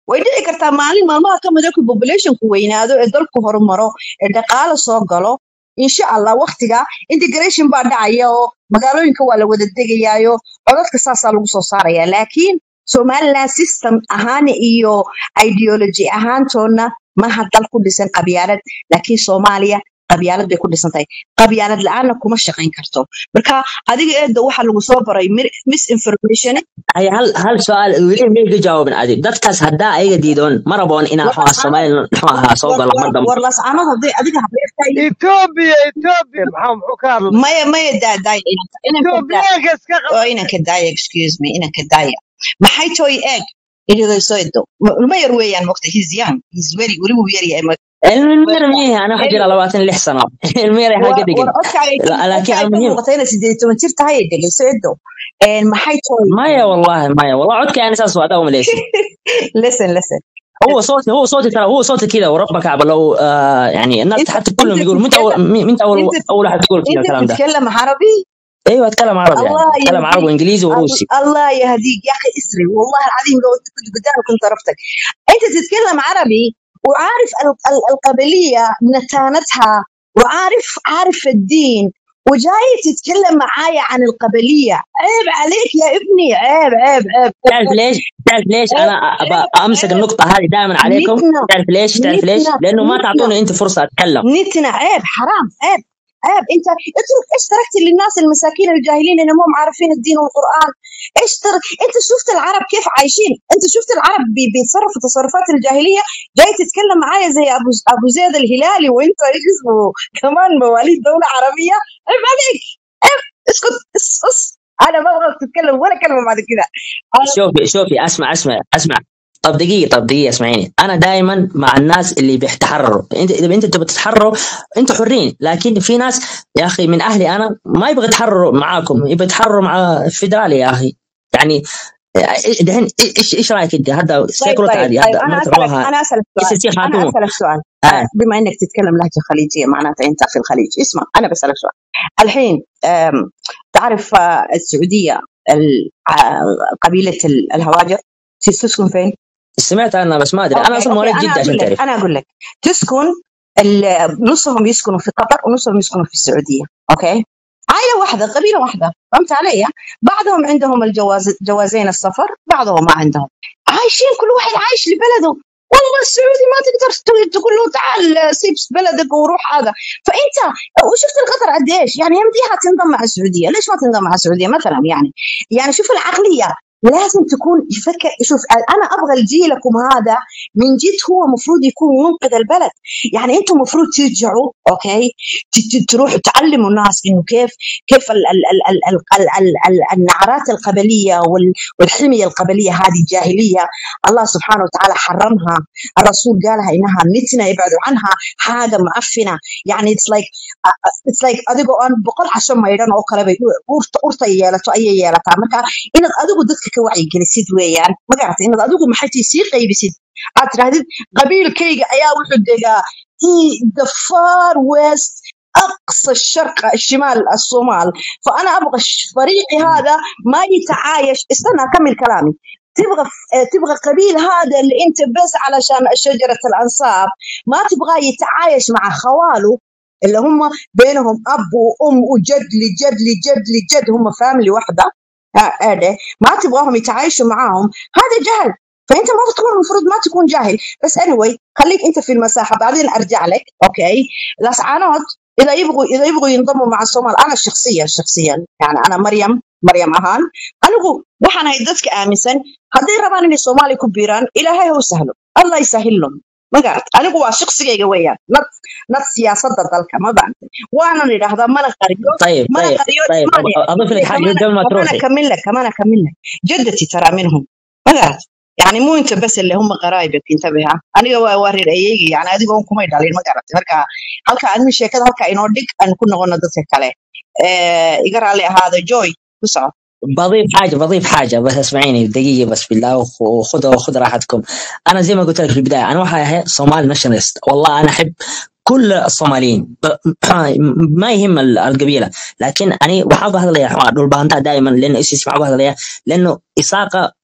way dhici kartaa maalin maalmaha ka mid ku populationku weynaado ee dalku horumaro ee dhaqaale soo galo insha allah waqtiga integration baa dhacaya oo magaalooyinka waa la wada degayaayo codadka saasaa lagu soo saaraya laakiin somaliland system ahaan iyo ideology ahaantoona maaha dal ku dhisan qabyaalad laakiin soomaaliya qabyaalad bay ku dhisan tahay qabyaalad la-aanna kuma shaqayn karto marka adiga eedda waxaa lagu soo baray mir- misinformation هي هل هل سؤال ولي ميجي جاوب عادي دتكاس هدا ايga diidoon ma raboon inaa war xogaa Soomaaliya xogaa soo war galo mar war dambe war lascaanood hadday adiga habeertahay Ethiopia Ethiopia maxaa muxuu ka hadlay maya maya daadaaya inanka inanka daa Ethiopiaanka iska oo qabay inanka daaya excuse me inanka daaya maxay toy eeg idhigayso edo ilma yar weeyaan mogta he's young he's very weli wuu yar yahay المير ميه انا حجر anyway 26 sano المير war حاجه دقن war codkaaga ka لكن codkaaga ka المهم muuqata inaad sideed iyo toban jir tahay dhegayso edo maxay toy مايا والله مايا والله عدك يعني اساس وعدا ومليسي listen listen هو صوتي هو صوتي ترى هو صوتي كذا وربك عبد لو آه يعني الناس انت حتى كلهم انت يقولوا متى تتكلم اول متى اول انت اول واحد تقول كذا انت الكلام ده تتكلم عربي ايوه اتكلم عربي يعني الله اتكلم عربي يهديك وانجليزي وروسي الله يهديك يا اخي اسري والله العظيم لو كنت قدامك كنت عرفتك انت تتكلم عربي وعارف ال- ال- القبليه نتانتها وعارف عارف الدين وجاي تتكلم معايا عن القبليه عيب عليك يا ابني عيب عيب عيب عيب تعرف ليش؟ تعرف ليش عيب انا ابى عيب امسك عيب النقطة هذه دائما عليكم؟ نتنا تعرف ليش؟ تعرف ليش؟ نتنا لانه ما نتنا تعطوني انت فرصة اتكلم نتنا عيب حرام عيب عيب انت اترك ايش تركت للناس المساكين الجاهلين اللي هم عارفين الدين والقران ايش ترك انت شفت العرب كيف عايشين انت شفت العرب بي- بيتصرفوا تصرفات الجاهليه جاي تتكلم معايا زي ابو ابو زيد الهلالي وانت ايش اسمه كمان مواليد دوله عربيه عيب عليك عيب اسكت اس اس انا ما ابغاك تتكلم ولا كلمه بعد كده أنا- شوفي شوفي اسمع اسمع اسمع طب دقيقة طب دقيقة اسمعيني أنا دائما مع الناس اللي بيتحرروا أنت إذا أنت تبغى تتحرروا أنتوا حرين لكن في ناس يا أخي من أهلي أنا ما يبغى يتحرروا معاكم يبغى يتحرروا مع الفيدرالي يا أخي يعني دحين ايش ايش رايك انت هذا طيب سيكولوت طيب عادي طيب هذا انا مرة اسالك روها انا اسالك اس سؤال سي انا خاتون اسالك سؤال آه. آه، بما انك تتكلم لهجه خليجيه معناته انت في الخليج اسمع انا بسالك سؤال الحين آم، تعرف آه، السعوديه ال- آه، قبيله ال- الهواجر تسكن فين؟ سمعت عنها بس ما ادري انا اوكي اصلا اوكي مواليد انا جده اقول عشان لك تعرف انا اقول لك تسكن ال- نصهم يسكنوا في قطر ونصهم يسكنوا في السعوديه اوكي عائله واحده قبيله واحده فهمت علي بعضهم عندهم الجواز جوازين السفر بعضهم ما عندهم عايشين كل واحد عايش لبلده والله السعودي ما تقدر ت- تقول له تعال سيب بلدك وروح هذا فانت وشفت القطر قد ايش يعني يمديها تنضم مع السعوديه ليش ما تنضم مع السعوديه مثلا يعني يعني شوف العقليه لازم تكون يفكر شوف انا ابغى جيلكم هذا من جد هو المفروض يكون منقذ البلد يعني انتم المفروض ترجعوا اوكي ت- ت- تروحوا تعلموا الناس انه كيف كيف ال ال ال ال ال ال ال ال النعرات القبليه وال- والحميه القبليه هذه الجاهليه الله سبحانه وتعالى حرمها الرسول قالها انها نتنا يبعدوا عنها حاجه معفنه يعني اتس لايك اتس لايك adigoo aan boqol casho maydhan oo kale bay urta urta yeelato ayay yeelataa marka inaad adigu dadka ka wacyigelisid weeyaan ma garatay inaad adigu maxay tahay sii qaybisid aad tirahdid qabiilkayga ayaa wuxuu degaa i- the far west اقصى الشرق الشمال الصومال فانا ابغى الش- فريقي هذا ما يتعايش استنى اكمل كلامي تبغى ف- تبغى قبيل هذا اللي انت بس علشان شجره الانصاب ما تبغاه يتعايش مع خواله اللي هم بينهم اب وام وجد لجد لجد لجد هم فاملي واحده آه، هذا ما تبغاهم يتعايشوا معاهم هذا جهل فانت ما تكون المفروض ما تكون جاهل بس anyway خليك انت في المساحه بعدين ارجع لك اوكي الاسعانات اذا يبغوا اذا يبغوا ينضموا مع الصومال انا شخصيا شخصيا يعني انا مريم مريم اهان anigu waxaan ahay dadka aaminsan hadday rabaan inay soomaaliya ku biiraan ilaahay ha u sahlo allah yasahil lahum ma garat anigu waa shaqsigayga weeyaan nad nad siyaasadda dalka ma bacantay waanan idhaahdaa mana qariyo طيب mana طيب qariyo طيب ismaaniya اضيف لك حاجه كمان قبل ما كمان تروحي اكمل لك كمان اكمل لك جدتي ترى منهم ما قالت يعني مو انت بس اللي هم قرايبك انتبه ها انا وارير ايجي يعني اديgo kuma dhalin ma garatay marka halka admi sheekada halka inoo dhig aan ku noqono dadka kale ee iga raali ahaada joy ku soco بضيف حاجه بضيف حاجه بس اسمعيني دقيقه بس بالله وخ- وخذوا خذ راحتكم انا زي ما قلت لك في البدايه انا واحد صومال ناشونالست والله انا احب كل الصوماليين ب- ما يهم ال- القبيله لكن انا وحاب هذا دول بانتا دائما لانه ايش يسمع هذا لانه اساقه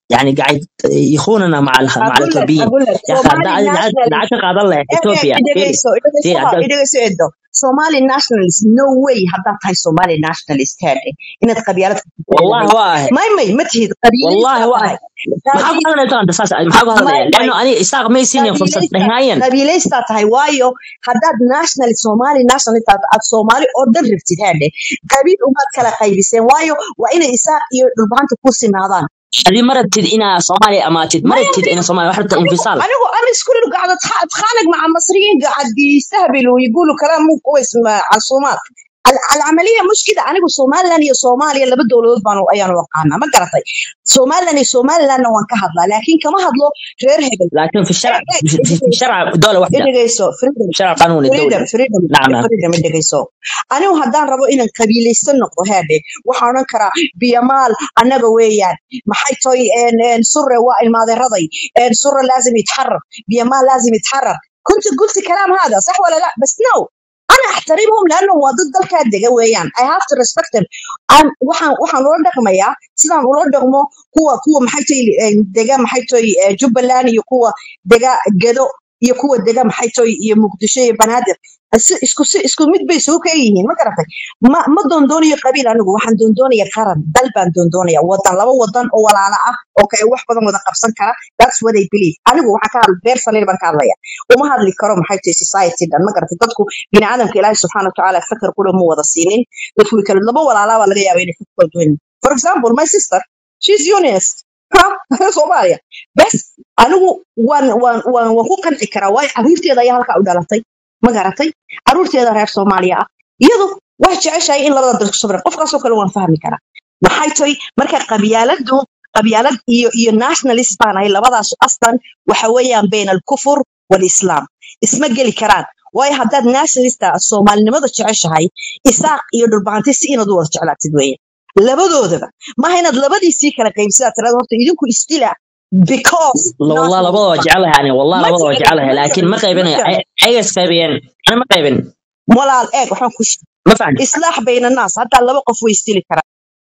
يعني قاعد يخوننا مع ال- مع اقول لك الاثيوبيين اقول لك يا اخي somali nationalist دعك قاعد الله eeg اثيوبيا فيري idhegeyso idhegeyso فيري ha idhegeyso edo somali nationalist no way haddaad tahay somali nationalist heede inaad qabyaalad ku والله tirinamaysid واحد may may ma tihid qabiiladiis والله baa واحد tahay maxaa ku qabiil hadlaysaa anta saas maxaa ku hadlaya may may leanno ani isaaq may siinin fursad qabiilaysta nihaayan qabiilaystaa tahay waayo haddaad national somali nationalist aad aad soomaali oo dhan rabtid heede qabiil umaad kala qaybiseen waayo waa inay isaaq iyo dhulbahanta ku sinaadaan adii ma rabtid inaa soomaaliya amaatid ma maya rabtid ina soomaaliya wax rabta anigu infisaal anigu انا كل قاعده أتخ- اتخانق مع المصريين قاعد يستهبلوا ويقولوا كلام مو كويس مع الصومال ال- العمليه مش كده انا سومالي يا صوماليا لaba dowladood baan ayaan waqaana ma garatay somalilan iyo somalilandna waan ka hadlaa laakiin kama hadlo reer hebel لكن في الشرع Eh, eh, في في- في الشرع دولة واحدة idhegeyso freedom في الشرع قانوني freedom الدولي freedom نعم نعم freedom idhegeyso anigu haddaan rabo inaan qabiilaysan noqdo heedhe waxaan odhan karaa biyamaal annaga weeyaan maxay toy een, een, surre waa ilmaadeeraday een, surre laazim yitxarar biyamaal laazim yitxarar كنت قلت كلام هذا صح ولا لا بس نو انا احترمهم لانهم waa dad dalkaa dega weeyaan i have to respect them I'm- waxaan waxaan ula dhaqmayaa sidaan ula dhaqmo kuwa kuwa maxay tahay dega maxay tahay eh, jubbaland iyo kuwa dega gedo iyo kuwa dega maxay tahay iyo muqdisho iyo banaadir Si- isku si isku mid bay soo ka yihiin ma garatay ma ma doondoonayo qabiil anigu waxaan doondoonaya qaran dal baan doondoonaya wadan laba wadan oo walaala ah oo kale wax badan wada qabsan kara that's what I believe anigu waxaan ka hadla beer saliil baan ka hadlaya uma hadli karo maxay tahay society dan ma garatay dadku bini aadamka ilaahay subxaana watacaala fakar kule ma wada siinin dadku way kala laba walaalaa baa laga yaabaa inay fikir kala duwan yihiin. for example my sister she's unionist ha soomaaliya bes anigu waan waan waan waan ku qanci karaa waayo caruurteeda ayaa halkaa u dhalatay ma garatay caruurteeda reer soomaaliya ah iyadu waxay jeceshahay in labada dal ku sabra qofkaasoo kale waan fahmi karaa maxay tahay marka qabyaaladu qabyaalad iyo iyo nationalist baan ahay labadaas aslan waxa weeyaan bayna alkufur walislaam isma geli karaan waayo haddaad nationalist ah soomaalinimada jeceshahay isaaq iyo dhulbahanti si inaad u wada jeclaatid weeye labadoodaba maaha inaad labadiisii kala qaybsadaa tirada horta idinku isdila because لا والله nationalist لبضوا baan جعلها يعني والله ma لبضوا jecli جعلها ma لكن jecli ما ma قيبين jecli أي قيبين أنا ما قيبين walaal eeg waxaan ku ما فهمت islaax bayna naas haddaa laba qof way istili karaan